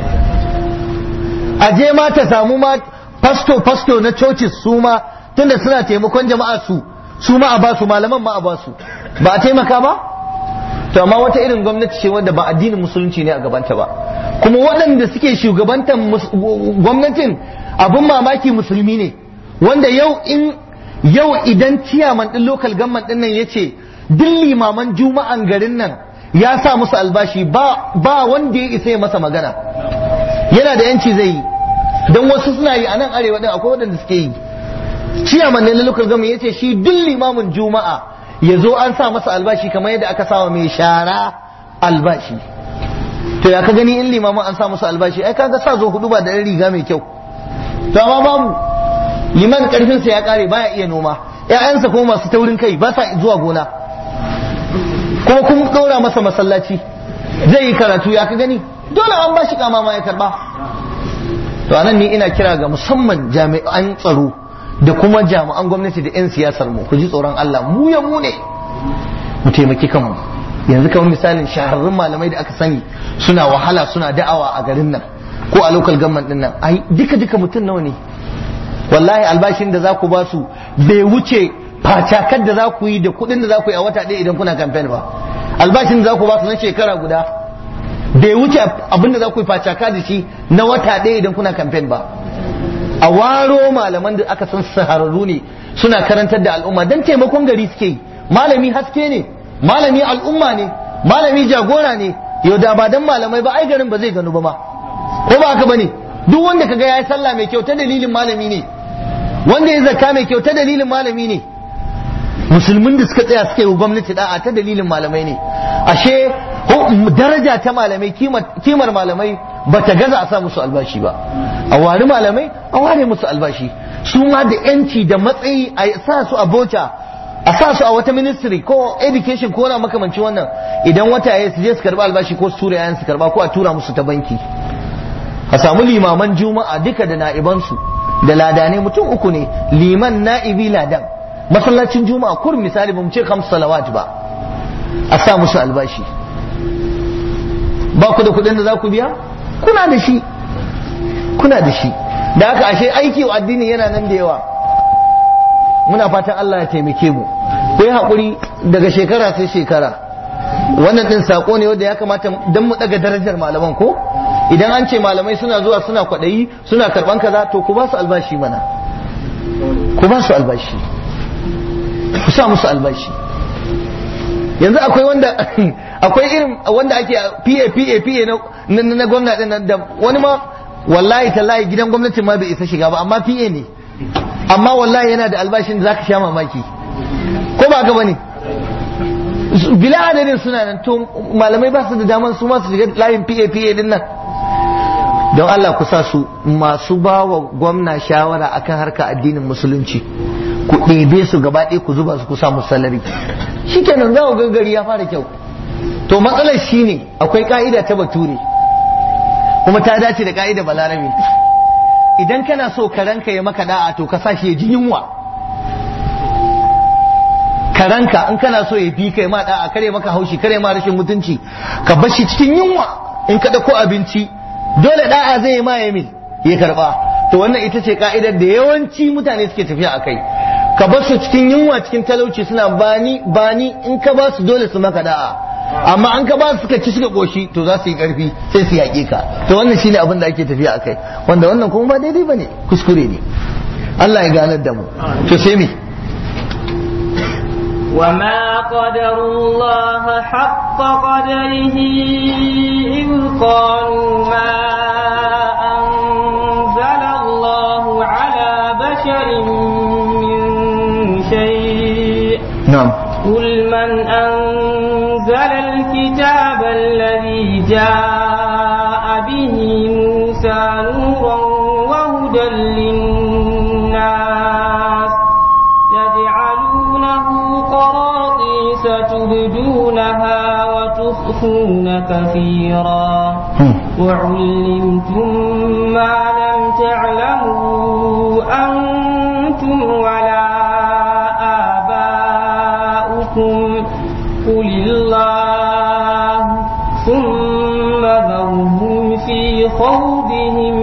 [SPEAKER 1] a je ma ta samu ma fasto fasto na coci su ma tunda suna taimakon jama'a su su ma a ba su malaman ma a ba su ba a taimaka ba to amma wata irin gwamnati ce wadda ba addinin musulunci ne a gabanta ba kuma waɗanda suke shugabantar gwamnatin abin mamaki musulmi ne wanda yau in yau idan ciyaman ɗin local government ɗin nan ya ce duk limaman juma'an garin nan ya sa musu albashi ba ba wanda ya isa ya masa magana yana da yanci zai yi don wasu suna yi a nan arewa din akwai waɗanda suke yi ciyaman ne na local government ya ce shi duk limamin juma'a ya zo an sa masa albashi kamar yadda aka sawa mai shara albashi to ya ka gani in limamin an sa masa albashi ai kaga sa zo hudu ba da riga mai kyau to amma babu liman karfinsa ya kare baya iya noma ƴaƴansa kuma masu taurin kai ba sa zuwa gona kuma kun ɗora masa masallaci zai yi karatu ya ka gani dole an ba shi kama ma ya karba to anan ni ina kira ga musamman jami'an tsaro da kuma jami'an gwamnati da 'yan siyasar mu ku ji tsoron Allah mu ya mu ne mu taimaki kanmu yanzu kamar misalin shahararrun malamai da aka sani suna wahala suna da'awa a garin nan ko a local government din nan ai duka duka mutum nawa ne wallahi albashin da za ku ba su bai wuce facakar da za ku yi da kuɗin da za ku yi a wata ɗaya idan kuna campaign ba albashin da za ku ba su na shekara guda bai wuce abin da za ku yi facaka da shi na wata ɗaya idan kuna campaign ba a waro malaman da aka san sahararru ne suna karantar da al'umma don taimakon gari suke yi malami haske ne malami al'umma ne malami jagora ne yau da ba dan malamai ba ai garin ba zai gano ba ma ko ba haka bane duk wanda kaga yayi sallah mai kyau ta dalilin malami ne wanda ya zakka mai kyau ta dalilin malami ne musulmin da suka tsaya suka yi gwamnati da'a ta dalilin malamai ne ashe daraja ta malamai kimar malamai ba ta gaza a sa musu albashi ba a wari malamai a ware musu albashi su ma da yanci da matsayi a sa su a bota a sa su a wata ministry ko education ko na makamanci wannan idan wata ya su je su karba albashi ko su tura yayan su karba ko a tura musu ta banki a samu limaman juma'a duka da na'ibansu da ladane mutum uku ne liman na'ibi ladan masallacin juma'a kur misali bamu ce kamsu salawat ba a sa musu albashi ba ku da kuɗin da za ku biya kuna da shi kuna da shi da haka ashe aiki wa addini yana nan da yawa muna fatan Allah ya taimake mu ku yi haƙuri daga shekara sai shekara wannan ɗin saƙo ne wanda ya kamata don mu ɗaga darajar malaman ko idan an ce malamai suna zuwa suna kwaɗayi suna karɓan kaza to ku ba su albashi mana ku ba su albashi ku sa musu albashi yanzu akwai wanda akwai irin wanda ake PA PA PA na na gwamnati nan da wani ma wallahi tallahi gidan gwamnati ma bai isa shiga ba amma PA ne amma wallahi yana da albashin da zaka sha mamaki ko ba ka bane bila adadin suna nan to malamai ba su da daman su ma su shiga layin PA PA din nan don Allah ku sa su masu ba wa gwamna shawara akan harka addinin musulunci ku ɗebe su gaba ɗaya ku zuba su ku samu salari shikenan za ku gaggari ya fara kyau to matsalar shine akwai ka'ida ta bature kuma ta dace da ka'ida balarabe idan kana so karanka ya maka da'a to ka sashi ya ji yunwa karanka in kana so ya bi kai ma da'a kare maka haushi kare ma rashin mutunci ka bar shi cikin yunwa in ka dauko abinci dole da'a zai ma ya min ya karba to wannan ita ce ka'idar da yawanci mutane suke tafiya a kai ka bar su cikin yunwa cikin talauci suna bani bani in ka ba su dole su maka da'a amma an ka ba su suka ci suka koshi to za su yi karfi sai su yaƙe ka to wannan shine abin da ake tafiya akai wanda wannan kuma ba daidai bane kuskure ne Allah ya ganar da mu to sai me
[SPEAKER 2] وما قدر الله حق قدره إذ قالوا ما أنزل الله على بشر من شيء
[SPEAKER 1] na'am
[SPEAKER 2] قل من أنزل الكتاب الذي جاء به موسى نورا وهدى للناس تجعلونه قراطيس تبدونها وتخفون كثيرا وعلمتم ما لم تعلموا أنتم ولا آباؤكم قل الله ثم ذرهم في خوضهم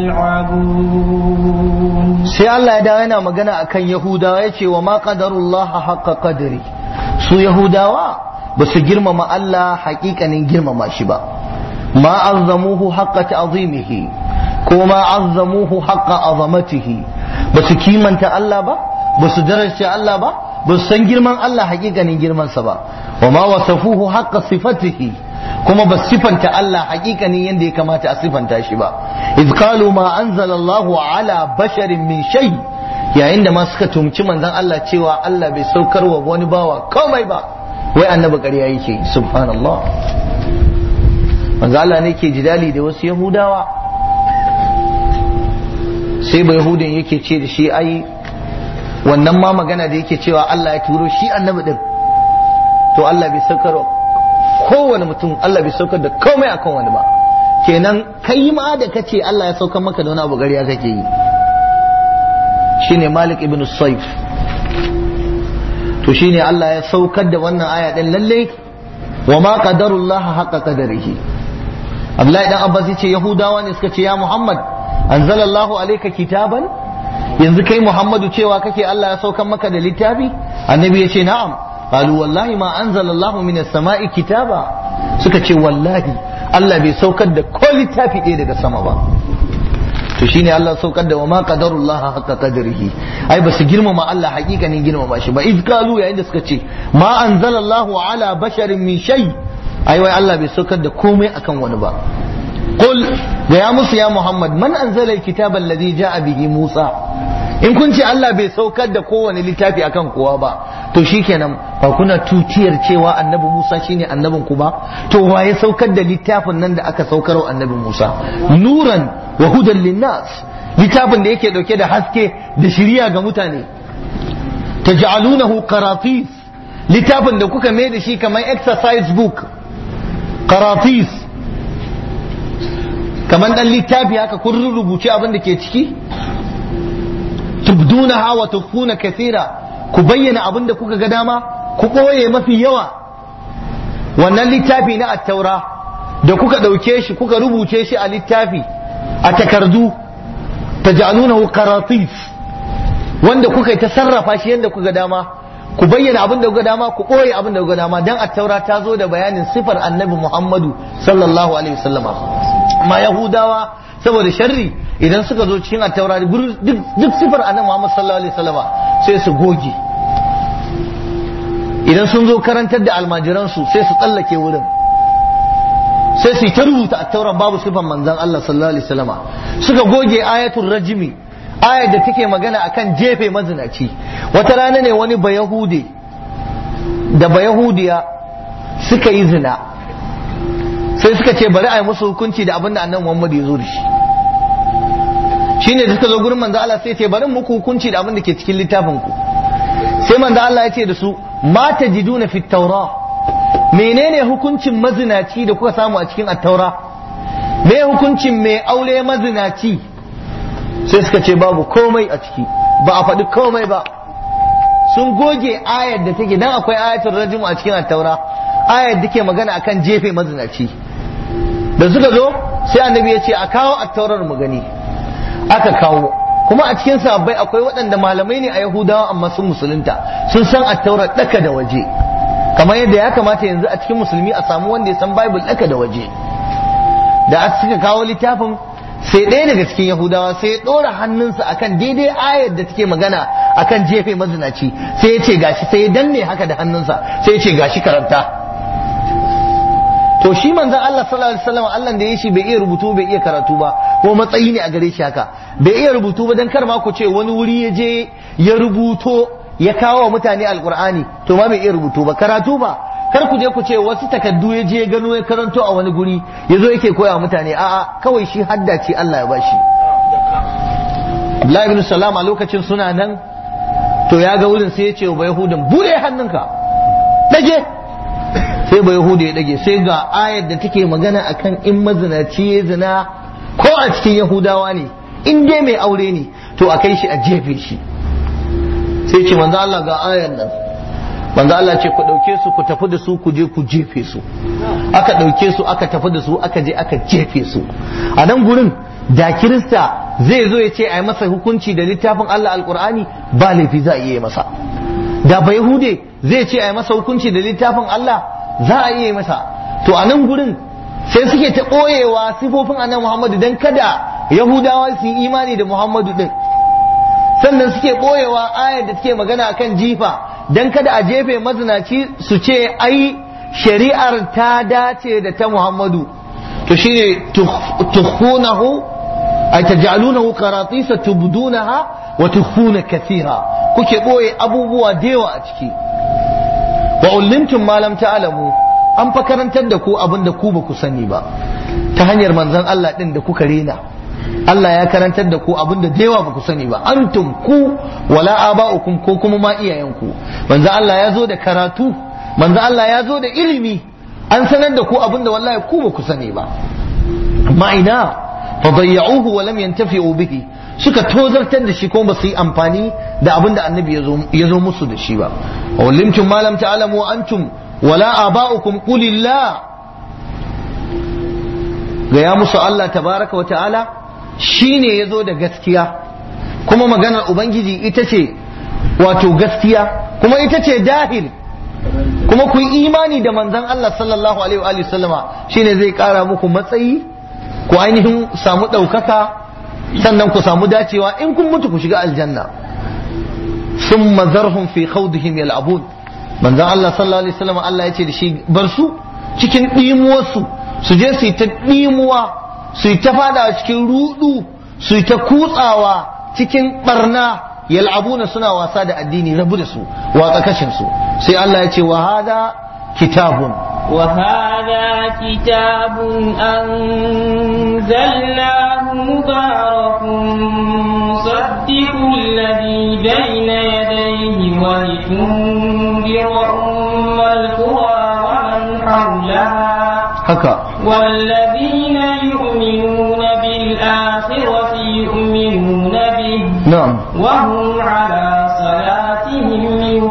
[SPEAKER 2] يلعبون
[SPEAKER 1] sai Allah ya dawo yana magana akan Yahudawa ya ce wa ma qadarullaha haqqa qadri su Yahudawa ba su girmama Allah haƙiƙanin girmama shi ba ma azzamuhu haqqa ta'zimihi ko ma azzamuhu haqqa azamatihi ba su kimanta Allah ba ba su daraja Allah ba ba su san girman Allah haƙiƙanin girmansa ba wa ma wasafuhu haqqa sifatihi kuma ba sifanta Allah haƙiƙanin yadda ya kamata a sifanta shi ba iz qalu ma anzala Allahu ala basharin min shay yayin da ma suka tumci manzon Allah cewa Allah bai saukar wa wani bawa komai ba wai annabi ƙarya yake subhanallah manzo Allah ne ke jidali da wasu yahudawa sai ba yahudin yake ce da shi ai wannan ma magana da yake cewa Allah ya turo shi annabi din to Allah bai saukar wa kowane mutum Allah bai saukar da komai akan wani ba kenan kai ma da kace Allah ya saukar maka da wani abu gariya kake yi shine Malik ibn Saif to shine Allah ya saukar da wannan aya din lalle wa ma qadarullah haqqa qadarihi Abdullahi dan Abbas yace Yahudawa ne suka ce ya Muhammad anzalallahu alayka kitaban yanzu kai Muhammadu cewa kake Allah ya saukar maka da littafi annabi yace na'am qalu wallahi ma anzalallahu minas sama'i kitaba suka ce wallahi Allah bai saukar da ko littafi ɗaya daga sama ba to shine Allah saukar da wa ma qadarullah haqqa qadrihi ai basu girmama Allah hakikanin girmama shi ba iz qalu yayin da suka ce ma anzalallahu ala basharin min shay ai wai Allah bai saukar da komai akan wani ba qul da ya musu ya Muhammad man anzala alkitaba alladhi ja'a bihi Musa in kun ce Allah bai saukar da kowane littafi akan kowa ba to shikenan ba kuna tutiyar cewa annabi Musa shine annabin ku ba to waye saukar da littafin nan da aka saukar wa annabi Musa nuran wa hudan linnas littafin da yake dauke da haske da shiriya ga mutane taj'alunahu qaratis littafin da kuka mai da shi kamar exercise book qaratis kamar dan littafi haka kun rubuce abin da ke ciki tubdunaha wa tukhfuna kathira ku bayyana abin da kuka ga dama ku ɓoye mafi yawa wannan littafi na attaura da kuka ɗauke shi kuka rubuce shi a littafi a takardu ta ja'alunahu qaratif wanda kuka ta sarrafa shi yadda kuka dama ku bayyana abin da kuka dama ku ɓoye abin da kuka dama dan attaura ta zo da bayanin sifar annabi Muhammadu sallallahu alaihi wasallama ma yahudawa saboda sharri idan suka zo cikin attaura duk sifar annabi Muhammad sallallahu alaihi wasallama sai su goge idan sun zo karantar da almajiransu sai su tsallake wurin sai su yi ta rubuta attauran babu sifan manzon Allah sallallahu alaihi wasallama suka goge ayatul rajimi ayar da take magana akan jefe mazinaci wata rana ne wani bayahude da bayahudiya suka yi zina sai suka ce bari a yi musu hukunci da abin da annabi Muhammad ya zo da shi shine da suka zo gurin manzo Allah sai ce bari muku hukunci da abin da ke cikin littafin ku sai manzo Allah ya ce da su ma tajiduna fit taura menene hukuncin mazinaci da kuka samu a cikin at-taura me hukuncin mai aure mazinaci sai suka ce babu komai a ciki ba a faɗi komai ba sun goge ayar da take dan akwai ayatul rajim a cikin at-taura ayar da ke magana akan jefe mazinaci da suka zo sai annabi ya ce a kawo at-taurar mu gani aka kawo kuma a cikin sahabbai akwai waɗanda malamai ne a yahudawa amma sun musulunta sun san attaurar ɗaka da waje kamar yadda ya kamata yanzu a cikin musulmi a samu wanda ya san bible ɗaka da waje da suka kawo littafin sai ɗaya daga cikin yahudawa sai ya ɗora hannunsa akan daidai ayar da take magana akan jefe mazinaci sai ya ce gashi sai ya danne haka da hannunsa sai ya ce gashi karanta to shi manzon Allah sallallahu alaihi wasallam Allah da ya shi bai iya rubutu bai iya karatu ba ko matsayi ne a gare shi haka bai iya rubutu ba dan kar ma ku ce wani wuri ya je ya rubuto ya kawo wa mutane alqur'ani to ma bai iya rubutu ba karatu ba kar ku je ku ce wasu takaddu ya je gano ya karanto a wani guri ya zo yake koya mutane a'a kawai shi hadda ce Allah ya bashi Abdullahi ibn Salam a lokacin suna nan to ya ga wurin sai ya ce wa Yahudan bude hannunka dage sai ba Yahuda ya dage sai ga ayar da take magana akan in mazinaci ya zina ko a cikin Yahudawa ne in dai mai aure ne to a kai shi a jefe shi sai ce manzo Allah ga ayar nan manzo Allah ce ku ɗauke su ku tafi da su ku je ku jefe su aka ɗauke su aka tafi da su aka je aka jefe su a nan gurin da kirista zai zo ya ce a yi masa hukunci da littafin Allah alkur'ani ba laifi za a iya masa da ba yahude zai ce a yi masa hukunci da littafin Allah za a iya masa to a nan gurin sai suke ta ɓoyewa sifofin annabi Muhammadu dan kada yahudawa su yi imani da Muhammadu din sannan suke ɓoyewa ayar da take magana akan jifa dan kada a jefe mazinaci su ce ai shari'ar ta dace da ta Muhammadu to shine tukhunahu ay taj'alunahu qaratisa tubdunaha wa tukhuna kathira kuke boye abubuwa da yawa a ciki wa ullimtum ma lam ta'lamu an fa karantar da ku abin da ku ba ku sani ba ta hanyar manzon Allah din da kuka rena Allah ya karantar da ku abinda da yawa ba ku sani ba antum ku wala aba'ukum ko kuma ma iyayenku manzo Allah ya zo da karatu manzo Allah ya zo da ilimi an sanar da ku abinda wallahi ku ba ku sani ba amma ina fadayya'uhu wa lam yantafi'u bihi suka tozartar da shi ko ba su yi amfani da abinda annabi ya zo musu da shi ba wa limtum ma lam ta'lamu antum wala aba'ukum qulillah ga ya musu Allah tabaraka wa ta'ala shi ne ya zo da gaskiya kuma maganar ubangiji ita ce wato gaskiya kuma ita ce dahil kuma ku yi imani da manzan Allah sallallahu alaihi wa sallama shine zai kara muku matsayi ku ainihin samu ɗaukaka sannan ku samu dacewa in kun mutu ku shiga aljanna sun mazarhum fi khawdihim yal'abun manzan Allah sallallahu alaihi wa sallama Allah ya ce da shi bar su cikin ɗimuwarsu su je su yi ta ɗimuwa su yi ta fada cikin rudu su yi ta kutsawa cikin barna yal'abuna suna wasa da addini rabu da su watsa kashin su sai Allah ya ce wa hada kitabun
[SPEAKER 2] wa hada kitabun anzalnahu mubarakun musaddiqul ladhi bayna yadayhi wa litunzira ummal qura wa man hawlaha
[SPEAKER 1] haka
[SPEAKER 2] والذين يؤمنون بالآخرة يؤمنون به
[SPEAKER 1] na'am
[SPEAKER 2] وهم على صلاتهم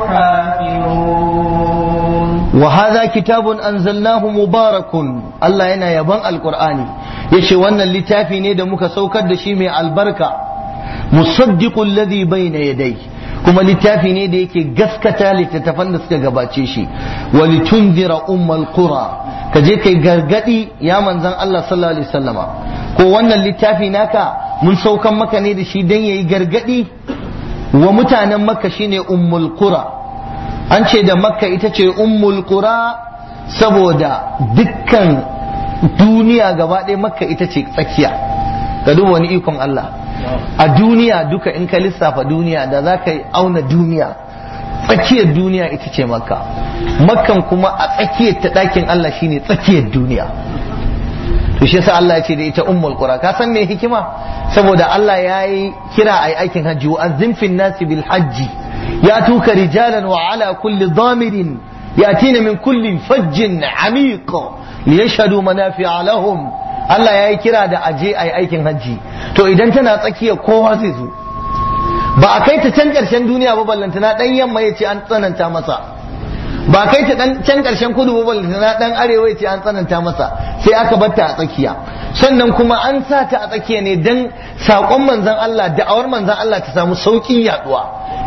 [SPEAKER 2] يحافظون
[SPEAKER 1] wa hadha kitabun anzalnahu mubarakun Allah yana yaban alqur'ani yace wannan littafi ne da muka saukar da shi mai albarka musaddiqul ladhi bayna yadayhi kuma littafi ne da yake gaskata littattafan da suka gabace shi wa litunzira ummal qura ka je kai gargadi ya manzon Allah sallallahu alaihi wasallama ko wannan littafi naka mun saukan maka ne da shi dan yayi gargadi wa mutanen makka shine ummul qura an ce da makka ita ce ummul qura saboda dukkan duniya gaba ɗaya makka ita ce tsakiya ka duba wani ikon Allah a duniya duka in ka lissafa duniya da za ka auna duniya tsakiyar duniya ita ce makka makkan kuma a tsakiyar ta ɗakin Allah shine tsakiyar duniya to shi yasa Allah ya ce da ita ummul qura ka san me hikima saboda Allah ya yi kira ai aikin hajji wa azzim fin nasi bil hajji ya tuka rijalan wa ala kulli dhamirin yatina min kulli fajjin amiq liyashhadu manafi'a lahum Allah ya yi kira da aje ai aikin hajji to idan tana tsakiya kowa zai zo ba a kai ta can karshen duniya ba ballantana dan yamma ya ce an tsananta masa ba kai ta dan can karshen kudu ba ballantana dan arewa ya ce an tsananta masa sai aka batta a tsakiya sannan kuma an sa ta a tsakiya ne dan sakon manzon Allah da'awar manzon Allah ta samu saukin yaduwa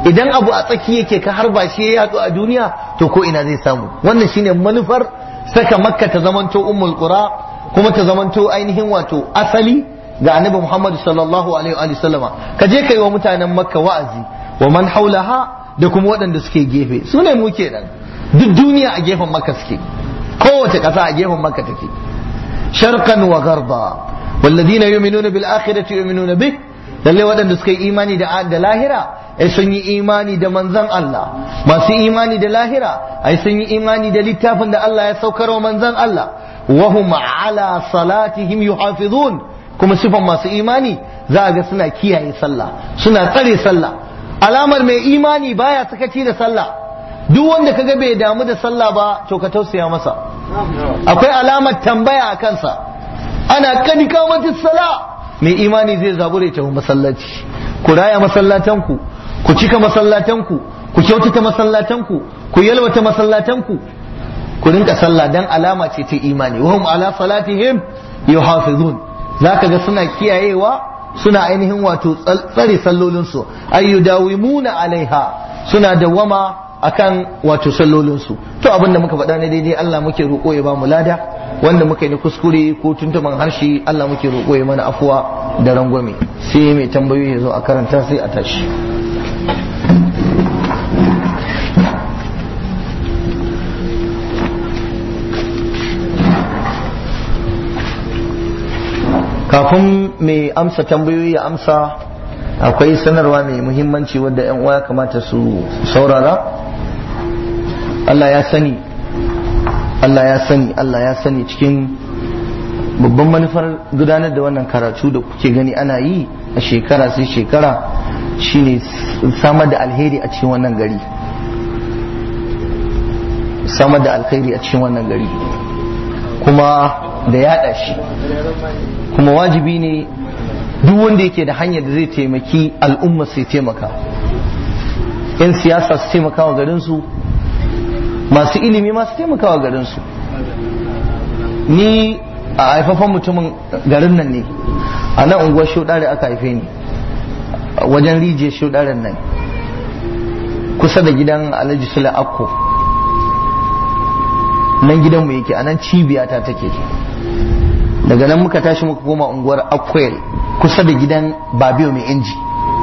[SPEAKER 1] idan abu a tsaki yake ka harba shi ya yatsu a duniya to ko ina zai samu wannan shine manufar saka makka ta zamanto ummul qura kuma ta zamanto ainihin wato asali ga annabi Muhammad sallallahu alaihi wa sallama ka je kai wa mutanen makka wa'azi wa man haulaha da kuma waɗanda suke gefe su ne mu kenan duk duniya a gefen makka suke kowace ƙasa a gefen makka take sharqan wa gharba والذين يؤمنون بالآخرة يؤمنون به lalle waɗanda suka yi imani da da lahira ai sun yi imani da manzon Allah masu imani da lahira ai sun yi imani da littafin da Allah ya saukar wa manzon Allah wa hum ala salatihim yuhafizun kuma sifan masu imani za a ga suna kiyaye sallah suna tsare sallah alamar mai imani baya sakaci da sallah duk wanda kaga bai damu da sallah ba to ka tausaya masa akwai alamar tambaya a kansa ana kadi kamatis sala mai imani zai zabure ta masallaci ku raya masallatanku ku cika masallatanku ku kyautata masallatanku ku yalwata masallatanku ku rinka sallah dan alama ce ta imani wa hum ala salatihim yuhafizun zaka ga suna kiyayewa suna ainihin wato tsare sallolinsu ayyudawimuna alaiha suna dawwama akan wato sallolinsu to abinda muka faɗa ne daidai Allah muke roƙo ya ba mu lada wanda muka yi na kuskure ko tuntuman harshe Allah muke roƙo ya mana afuwa da rangwame sai mai tambayoyi ya zo a karanta sai a tashi kafin mai amsa tambayoyi ya amsa akwai sanarwa mai muhimmanci wadda 'yan uwa ya kamata su saurara Allah ya sani Allah ya sani Allah ya sani cikin babban manufar gudanar da wannan karatu da kuke gani ana yi a shekara sai shekara shine samar da alheri a cikin wannan gari samar da alheri a cikin wannan gari kuma da yada shi kuma wajibi ne duk wanda yake da hanyar da zai taimaki al'umma sai taimaka 'yan siyasa su taimaka wa garinsu masu ilimi masu taimaka wa garinsu ni a haifafan mutumin garin nan ne a nan unguwar shaudare aka haife ni wajen rijiyar shaudaren nan kusa da gidan alhaji sula akko nan gidanmu yake a nan cibiyata take daga nan muka tashi muka koma unguwar akwai kusa da gidan babiyo mai inji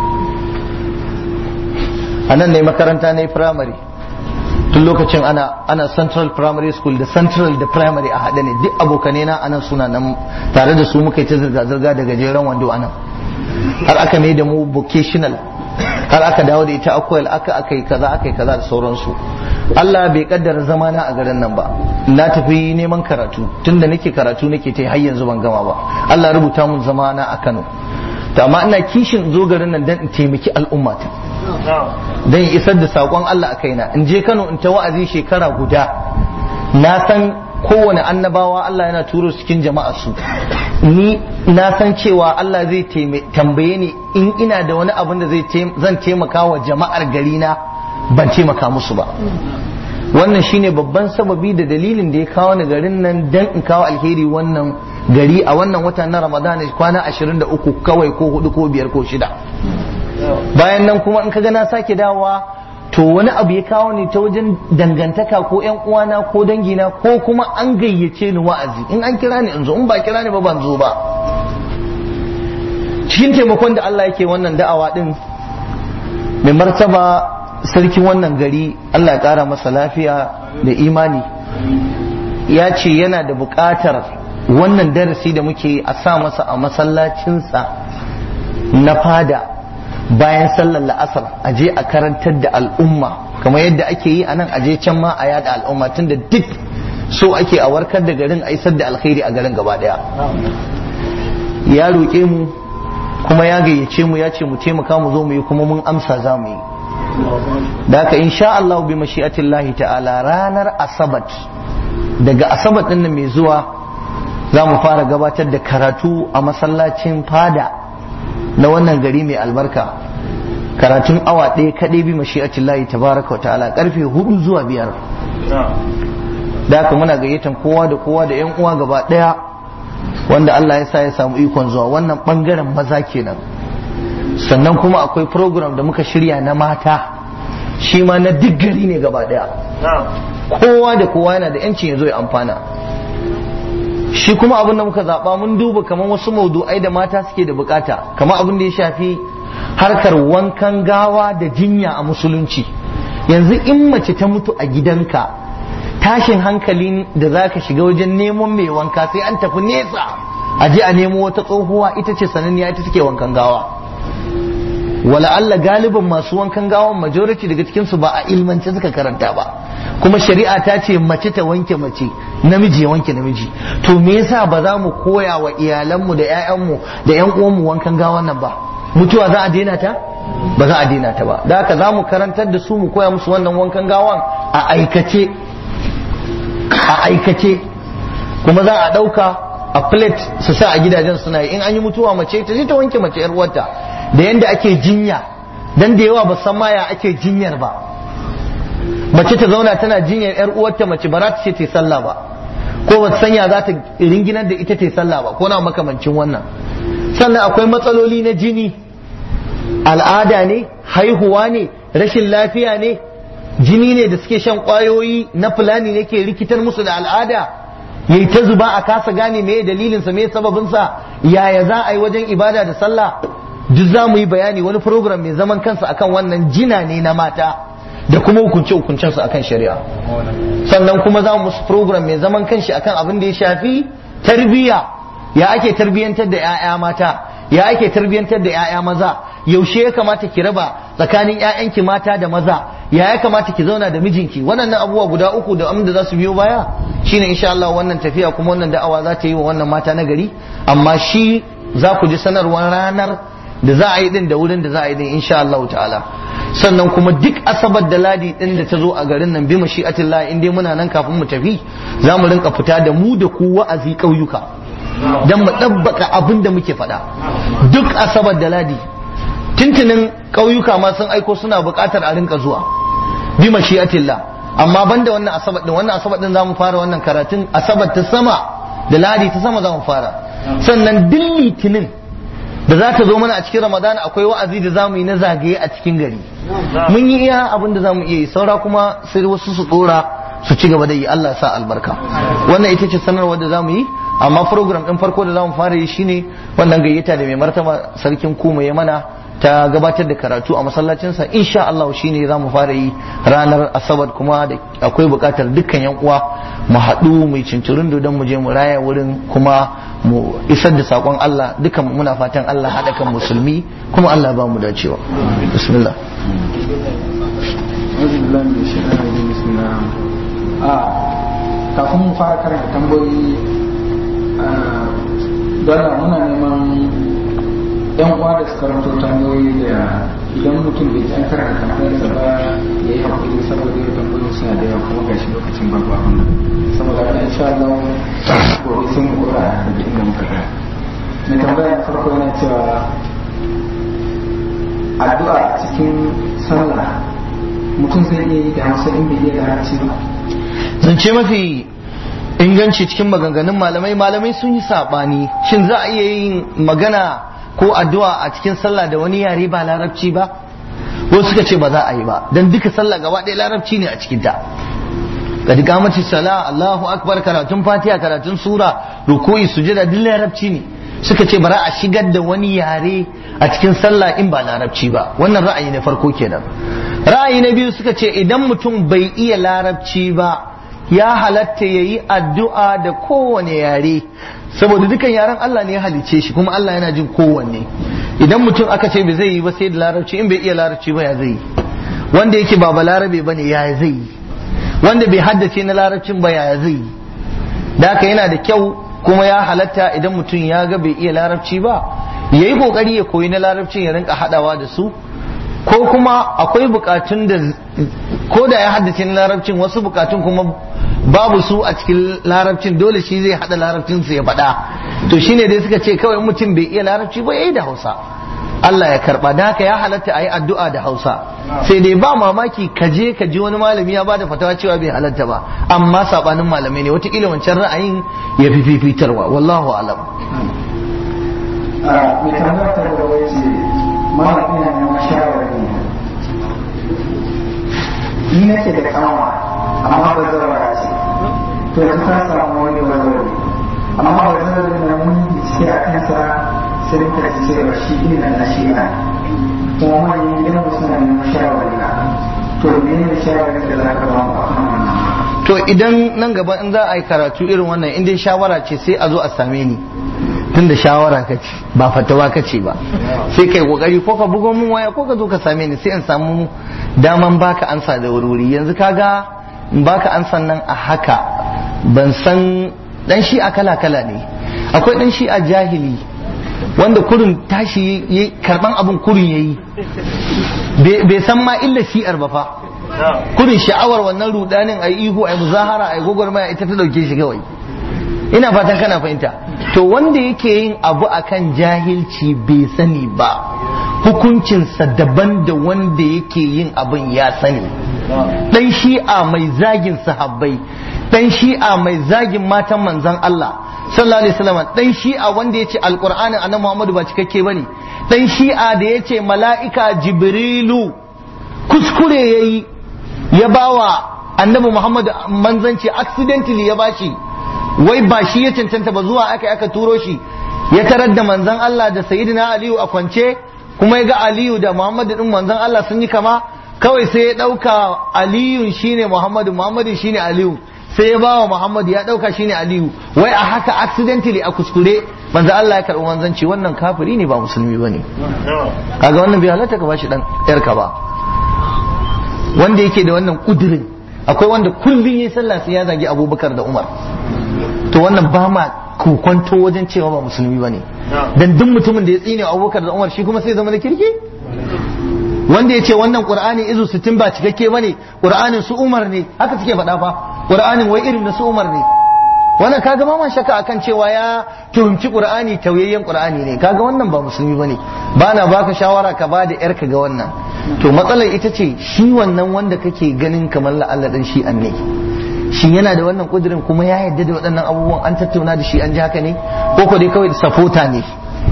[SPEAKER 1] a nan ne makaranta na firamare tun lokacin ana ana central primary school da central da primary a haɗe ne duk abokanai na anan suna nan tare da su muka yi ta zirga-zirga da gajeren wando anan har aka mai da mu vocational har aka dawo da ita akwai aka aka yi kaza aka yi kaza da sauransu Allah bai kaddara zamana a garin nan ba na tafi neman karatu tunda nake karatu nake ta har yanzu ban gama ba Allah rubuta mun zamana a Kano to amma ina kishin zo garin nan dan in taimaki al'ummata dan isar da sakon Allah a kaina in je Kano in ta wa'azi shekara guda na san kowane annabawa Allah yana turo cikin jama'a su ni na san cewa Allah zai tambaye ni in ina da wani abin da zan taimaka wa jama'ar gari na ban taimaka musu ba wannan shine babban sababi da dalilin da ya kawo ni garin nan dan in kawo alheri wannan gari a wannan wata na ramadana kwana 23 kawai ko hudu ko biyar ko shida bayan nan kuma in kaga na sake dawowa to wani abu ya kawo ni ta wajen dangantaka ko yan uwana ko dangina ko kuma an gayyace ni wa'azi in an kira ni in zo in ba kira ni ba ban zo ba cikin taimakon da Allah yake wannan da'awa din mai martaba sarkin wannan gari Allah ya kara masa lafiya da imani ya ce yana da buƙatar wannan darasi da muke a sa masa a masallacinsa na fada bayan sallar la'asar a je a karantar da al'umma kamar yadda ake yi a nan a je can ma a yada al'umma tun da duk so ake a warkar da garin a isar da alkhairi a garin gaba daya ya roƙe mu kuma ya gayyace mu ya ce mu taimaka mu zo mu yi kuma mun amsa za mu yi da haka insha Allah bi mashi'atillahi ta'ala ranar asabat daga asabat din nan mai zuwa za mu fara gabatar da karatu a masallacin fada na wannan gari mai albarka karatun awa ɗaya kaɗai bi mashi'atin layi tabaraka wa ta'ala karfe hudu zuwa biyar da haka muna gayyatan kowa da kowa da yan uwa gaba ɗaya wanda Allah ya sa ya samu ikon zuwa wannan ɓangaren maza kenan sannan kuma akwai program da muka shirya na mata shi ma na duk gari ne gaba daya kowa da kowa yana da yancin ya zo ya amfana shi kuma abin da muka zaɓa mun duba kamar wasu maudu'ai da mata suke da bukata kamar abin da ya shafi harkar wankan gawa da jinya a musulunci yanzu in mace ta mutu a gidanka tashin hankalin da za ka shiga wajen neman mai wanka sai an tafi nesa a je a nemo wata tsohuwa ita ce sananniya ita take wankan gawa wala Allah galibin masu wankan gawan majority daga cikinsu ba a ilmance suka karanta ba kuma shari'a ta ce mace ta wanke mace namiji ya wanke namiji to me yasa ba za mu koya wa iyalanmu da 'ya'yanmu da 'yan uwanmu wankan gawan nan ba mutuwa za a daina ta ba za a daina ta ba da haka za mu karantar da su mu koya musu wannan wankan gawan a aikace a aikace kuma za a ɗauka a plate su sa a gidajen suna yi in an yi mutuwa mace ta je ta wanke mace yar uwarta da yanda ake jinya dan da yawa ba san ma ya ake jinyar ba mace ta zauna tana jinyar yar uwarta mace ba za ta ce ta sallah ba ko ba sanya za ta ringinar da ita ta sallah ba ko na makamancin wannan sannan akwai matsaloli na jini al'ada ne haihuwa ne rashin lafiya ne jini ne da suke shan kwayoyi na fulani ne ke rikitar musu da al'ada yayi ta zuba a kasa gane me dalilinsa me sababinsa yaya za a yi wajen ibada da sallah duk za mu yi bayani wani program mai zaman kansa akan wannan jina ne na mata da kuma hukunce hukuncensu akan shari'a sannan kuma za mu musu program mai zaman kanshi akan abin da ya shafi tarbiyya ya ake tarbiyyantar da 'ya'ya mata ya ake tarbiyyantar da 'ya'ya maza yaushe ya kamata ki raba tsakanin 'ya'yanki mata da maza ya ya kamata ki zauna da mijinki waɗannan abubuwa guda uku da amma da za su biyo baya shine insha Allah wannan tafiya kuma wannan da'awa za ta yi wa wannan mata na gari amma shi za ku ji sanarwar ranar da za a yi din da wurin da za a yi din insha Allah ta'ala sannan kuma duk asabar da ladi din da ta zo a garin nan bi mashi'atillah in dai muna nan kafin mu tafi za mu rinka fita da mu da ku wa'azi ƙauyuka dan mu ɗabbaka abin da muke faɗa duk asabar da ladi tuntunin ƙauyuka ma sun aiko suna buƙatar a rinka zuwa bi mashi'atillah amma banda wannan asabar din wannan asabar din zamu fara wannan karatun asabar ta sama da ladi ta sama zamu fara sannan duk litinin da za ta zo mana a cikin ramadan akwai wa'azi da zamu yi na zagaye a cikin gari mun yi iya abin da zamu iya yi saura kuma sai wasu su dora su ci gaba da yi Allah sa albarka wannan ita ce sanarwar da zamu yi amma program din farko da zamu fara yi shine wannan gayyata da mai martaba sarkin kuma ya mana ta gabatar da karatu a masallacinsa insha Allah shine za mu fara yi ranar asabar kuma da akwai bukatar dukkan yan uwa mu haɗu mu cincirin don mu je mu raya wurin kuma mu isar da sakon Allah dukan muna fatan Allah haɗa kan musulmi kuma Allah ba mu dacewa bismillah
[SPEAKER 3] kafin mu fara karanta tambayoyi dole muna neman yan uwa da suka ranto tambayoyi da idan mutum bai ji an karanta tambayarsa ba ya yi hakuri saboda yau tambayoyin suna da yawa kuma gashi lokacin babu abin nan saboda haka insha Allah gobe sun mu kura daga inda muka ga mai tambaya na farko yana cewa addu'a cikin sallah mutum zai iya yi da hausa in bai iya larabci ba
[SPEAKER 1] zance mafi inganci cikin maganganun malamai malamai sun yi saɓani shin za a iya yin magana ko addu'a a cikin sallah da wani yare ba larabci ba wasu suka ce ba za a yi ba dan duka sallah gaba ɗaya larabci ne a cikin ta kadi kamati sala Allahu akbar karatun fatiha karatun sura ruku'i sujada duk larabci ne suka ce bara a shigar da wani yare a cikin sallah in ba larabci ba wannan ra'ayi na farko kenan ra'ayi na biyu suka ce idan mutum bai iya larabci ba ya halatta ya yi addu'a da kowane yare saboda dukan yaren Allah ne ya halice shi kuma Allah yana jin kowanne idan mutum aka ce bai zai yi ba sai da larabci in bai iya larabci ba ya zai yi wanda yake ba ba larabe ba ne ya zai yi wanda bai haddace na larabcin ba ya zai yi da haka yana da kyau kuma ya halatta idan mutum ya ga bai iya larabci ba ya yi kokari ya koyi na larabcin ya rinka hadawa da su ko kuma akwai bukatun da ko da ya haddace na larabcin wasu bukatun kuma babu su a cikin larabcin dole shi zai hada larabcin su ya faɗa to shine dai suka ce kawai mutum bai iya larabci ba yayi da Hausa Allah ya karba da haka ya halatta a yi addu'a da Hausa sai dai ba mamaki ka je ka ji wani malami ya bada fatawa cewa bai halatta ba amma sabanin malamai ne wataƙila wancan ra'ayin ya fi fifitarwa wallahu alam
[SPEAKER 3] mai tambayar ta gaba ya ce mara ina neman shawarwari ni nake da kanwa amma ba zawara ce to yanzu ta samu wani bazawari amma ba zawari na mun bincike a kansa sai muka ji cewa shi ina na shi na kuma manyan gidan mu suna neman shawarwari na to me ne shawarwari da za ka ba mu a kan wannan
[SPEAKER 1] to idan nan gaba in za a yi karatu irin wannan in dai shawara ce sai a zo a same ni tunda shawara ka ce ba fatawa ka ce ba sai kai kokari ko ka bugo mun waya ko ka zo ka same ni sai in samu daman baka ansa da wuri yanzu kaga in baka ansan nan a haka ban san dan shi a kala kala ne akwai dan shi a jahili wanda kurin tashi yayi karban abun kurin yayi bai san ma illa shi'ar ba fa kurin sha'awar wannan rudanin ayi ihu ayi muzahara ayi gwagwarmaya ita ta dauke shi kawai ina fatan kana fahimta to wanda yake yin abu akan jahilci bai sani ba hukuncinsa daban da wanda yake yin abin ya sani dan shi'a mai zagin sahabbai dan shi'a mai zagin matan manzon Allah sallallahu alaihi wasallam dan shi'a wanda yace alqur'anin annabi Muhammadu ba cikakke bane dan shi'a da yace mala'ika jibrilu kuskure yayi ya bawa annabi Muhammadu manzanci accidentally ya bashi wai ba shi ya cancanta ba zuwa aka aka turo shi ya tarar da manzon Allah da sayyidina Aliyu a kwance kuma ya ga Aliyu da Muhammadu din manzon Allah sun yi kama kawai sai ya dauka Aliyu shine Muhammadu Muhammadu shine Aliyu sai ya bawa Muhammadu ya dauka shine Aliyu wai a haka accidentally a kuskure manzon Allah ya karbi manzanci wannan kafiri ne ba musulmi bane kaga wannan bai halatta ka bashi dan yarka ba wanda yake da wannan kudirin akwai wanda kullum yayi sallah sai ya zagi Abubakar da Umar to wannan ba ma kokonto wajen cewa ba musulmi ba ne dan duk mutumin da ya tsine abubakar da umar shi kuma sai zama da kirki wanda ya ce wannan qur'ani izu sittin ba cikakke ba ne qur'anin su umar ne haka suke faɗa fa qur'anin wai irin na su umar ne wannan kaga ma man shakka akan cewa ya tuhumci qur'ani tauyayyen qur'ani ne kaga wannan ba musulmi bane ba na baka shawara ka ba da yarka ga wannan to matsalar ita ce shi wannan wanda kake ganin kamar la'alla dan shi ne shin yana da wannan kudirin kuma ya yarda da waɗannan abubuwan an tattauna da shi an ji haka ne ko ko dai kawai safota ne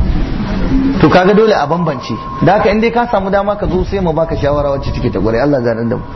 [SPEAKER 1] to kaga dole a bambance da haka in dai ka samu dama ka zo sai mu baka shawara wacce take ta gore Allah zanen da mu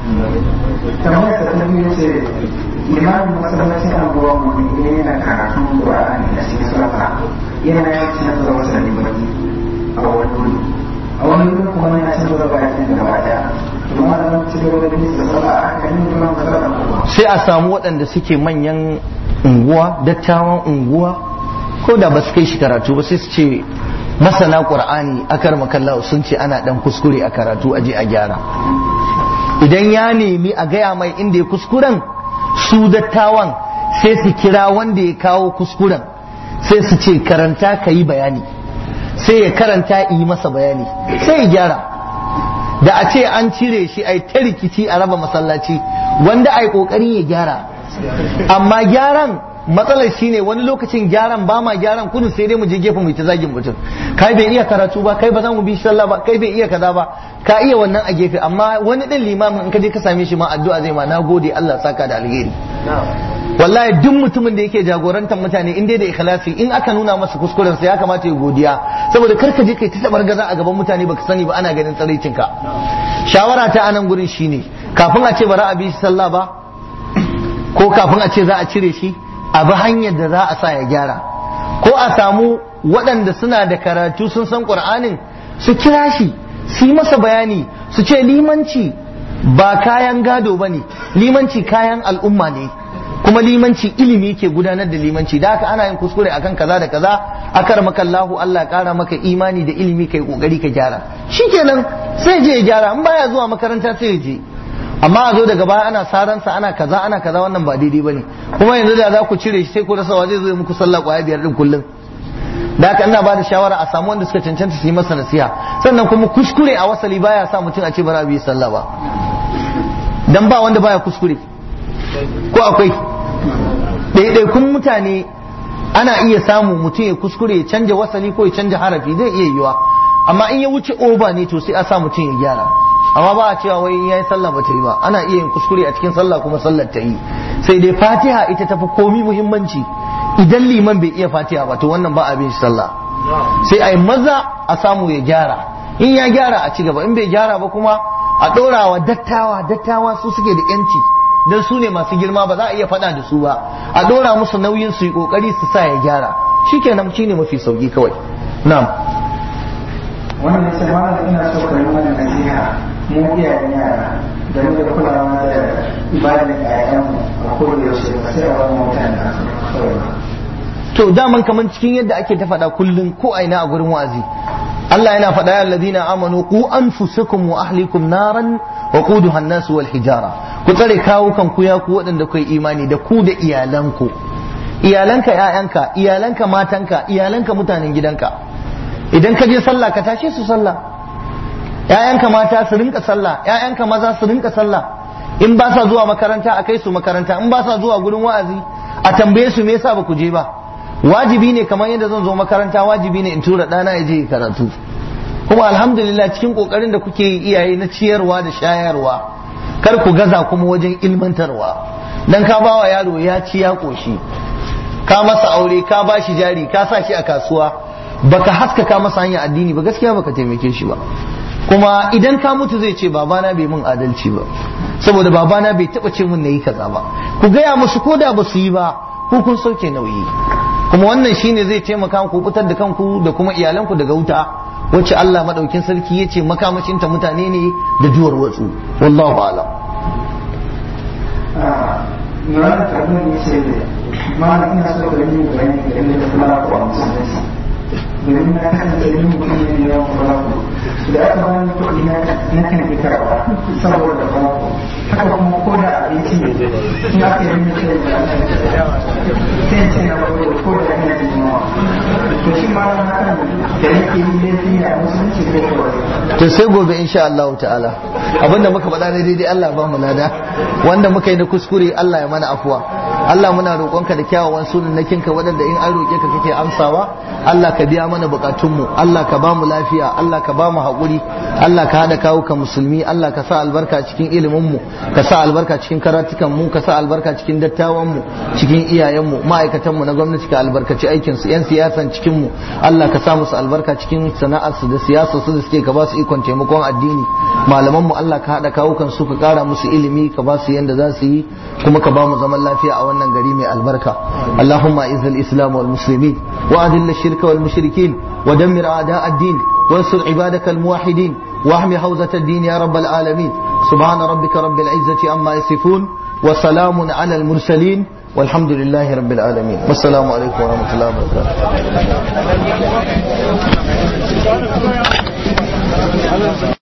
[SPEAKER 3] kamar da ta biyu ce limamin masallacin anguwa mu ne yana karatun Qur'ani a cikin sallah yana yin canza da wasu limani a wani wuri a wani wuri kuma yana canza da bayan da gaba daya kuma da ci gaba da bin da sallah a kan yin kuma sallah
[SPEAKER 1] sai a samu waɗanda suke manyan unguwa dattawan unguwa ko da ba su kai shi karatu ba sai su ce masana qur'ani akar makalla sun ce ana dan kuskure a karatu a je a gyara idan ya nemi a gaya mai inda ya kuskuren su dattawan sai su kira wanda ya kawo kuskuren sai su ce karanta ka yi bayani sai ya karanta yi masa bayani sai ya gyara da a ce an cire shi a ta rikici a raba masallaci wanda a yi kokari ya gyara amma gyaran matsalar shine wani lokacin gyaran ba ma gyaran kudu sai dai mu je gefe mu ta zagin mutum kai bai iya karatu ba kai ba za mu bi sallah ba kai bai iya kaza ba ka iya wannan a gefe amma wani din limamin in ka je ka same shi ma addu'a zai ma nagode Allah saka da alheri wallahi duk mutumin da yake jagorantar mutane in dai da ikhlasi in aka nuna masa kuskuren sa ya kamata ya godiya saboda kar ka je kai ta tabar gaza a gaban mutane baka sani ba ana ganin tsaraicin ka shawara ta anan gurin shine kafin a ce bara a bi sallah ba ko kafin a ce za a cire shi a bi hanyar da za a sa ya gyara ko a samu waɗanda suna da karatu sun san ƙur'anin su kira shi su yi masa bayani su ce limanci ba kayan gado ba ne limanci kayan al'umma ne kuma limanci ilimi ke gudanar da limanci da haka ana yin kuskure akan kaza da kaza akar maka Allahu Allah kara maka imani da ilimi kai kokari ka gyara shikenan sai je ya gyara in baya zuwa makaranta sai ya je amma a zo daga baya ana saransa ana kaza ana kaza wannan ba daidai bane kuma yanzu da za ku cire shi sai ku rasa wa zai zo muku sallah kwaya biyar din kullum da haka ina ba da shawara a samu wanda suka cancanta su yi masa nasiha sannan kuma kuskure a wasali baya sa mutum a ce bara bi sallah ba dan ba wanda baya kuskure ko akwai ɗaiɗaikun mutane ana iya samu mutum ya kuskure ya canja wasali ko ya canja harafi zai iya yiwa amma in ya wuce oba ne to sai a sa mutum ya gyara amma ba a cewa wai in yayi sallah ba ta yi ba ana iya yin kuskure a cikin sallah kuma sallar ta yi sai dai fatiha ita tafi komi muhimmanci idan liman bai iya fatiha ba to wannan ba a bin sallah sai a yi maza a samu ya gyara in ya gyara a ci gaba in bai gyara ba kuma a ɗora wa dattawa dattawa su suke da yanci don su ne masu girma ba za a iya faɗa da su ba a ɗora musu nauyin su yi ƙoƙari su sa ya gyara shikenan shine mafi sauki kawai na'am
[SPEAKER 3] wannan sai malam ina so ka yi mana nasiha mu iyayen yara game da kulawa da ibadar ƴaƴanmu a kowane yaushe ba sai a wani mutane da aka kawai ba
[SPEAKER 1] to daman kaman cikin yadda ake ta faɗa kullum ko aina a gurin wa'azi Allah yana faɗa ya alladhina amanu qu anfusakum wa ahlikum naran wa quduha an-nas wal hijara ku tsare kawo kan ku ya ku waɗanda kai imani da ku da iyalanku iyalanka ƴaƴanka iyalanka matanka iyalanka mutanen gidanka idan ka je sallah ka tashe su sallah ƴaƴanka mata su rinka sallah ƴaƴanka maza su rinka sallah in ba sa zuwa makaranta a kai su makaranta in ba sa zuwa gurin wa'azi a tambaye su me yasa ba ku je ba wajibi ne kamar yadda zan zo makaranta wajibi ne in tura ɗana ya je ya karatu kuma alhamdulillah cikin kokarin da kuke yi iyaye na ciyarwa da shayarwa kar ku gaza kuma wajen ilmantarwa dan ka bawa yaro ya ci ya koshi ka masa aure ka ba shi jari ka sa shi a kasuwa baka haskaka masa hanyar addini ba gaskiya baka taimake shi ba kuma idan ka mutu zai ce babana bai mun adalci ba saboda babana bai taba ce mun nayi kaza ba ku gaya musu ko da ba su yi ba ku kun sauke nauyi kuma wannan shine zai taimaka ku fitar da kanku da kuma iyalanku daga wuta wacce Allah madaukin sarki ya ce makamashinta mutane ne da duwar watsu wallahu a'lam
[SPEAKER 3] Yawan tabbin ya ce malam ina so ka yi bayani game da kula ko a musulunci domin na kasance yin mutum ne da yawan kula ko da aka bani kuɗi na kan yi karɓa saboda kula ko haka kuma ko da abinci ne in aka yi min sai da sai ce na ko ko da ina jin yawa to shi malam hakan da yake yi laifi ne a musulunci ko ko
[SPEAKER 1] to sai gobe insha Allah ta'ala abinda muka faɗa ne daidai Allah ba mu lada wanda muka yi na kuskure Allah ya mana afuwa Allah muna roƙonka da kyawawan sunan nakinka waɗanda in an roƙe ka kake amsawa Allah ka biya mana buƙatunmu Allah ka ba mu lafiya Allah ka ba mu haƙuri Allah ka haɗa kawo ka musulmi Allah ka sa albarka cikin ilimin mu ka sa albarka cikin karatukan mu ka sa albarka cikin dattawan mu cikin iyayen mu ma'aikatan mu na gwamnati ka albarkaci aikin su yan siyasan cikin mu Allah ka sa musu albarka cikin sana'ar su da siyasa su da suke ka ba su ikon taimakon addini malaman mu Allah ka haɗa kawo kan su ka ƙara musu ilimi ka ba su yanda za su yi kuma ka ba mu zaman lafiya a wannan gari mai albarka Allahumma izil islam wal muslimin wa adil shirka wal mushrikin wa dammir a'da ad-din wansur ibadaka al muwahhidin واحمي حوزة الدين يا رب العالمين سبحان ربك رب العزة عما يصفون وسلام على المرسلين والحمد لله رب العالمين والسلام عليكم ورحمة الله وبركاته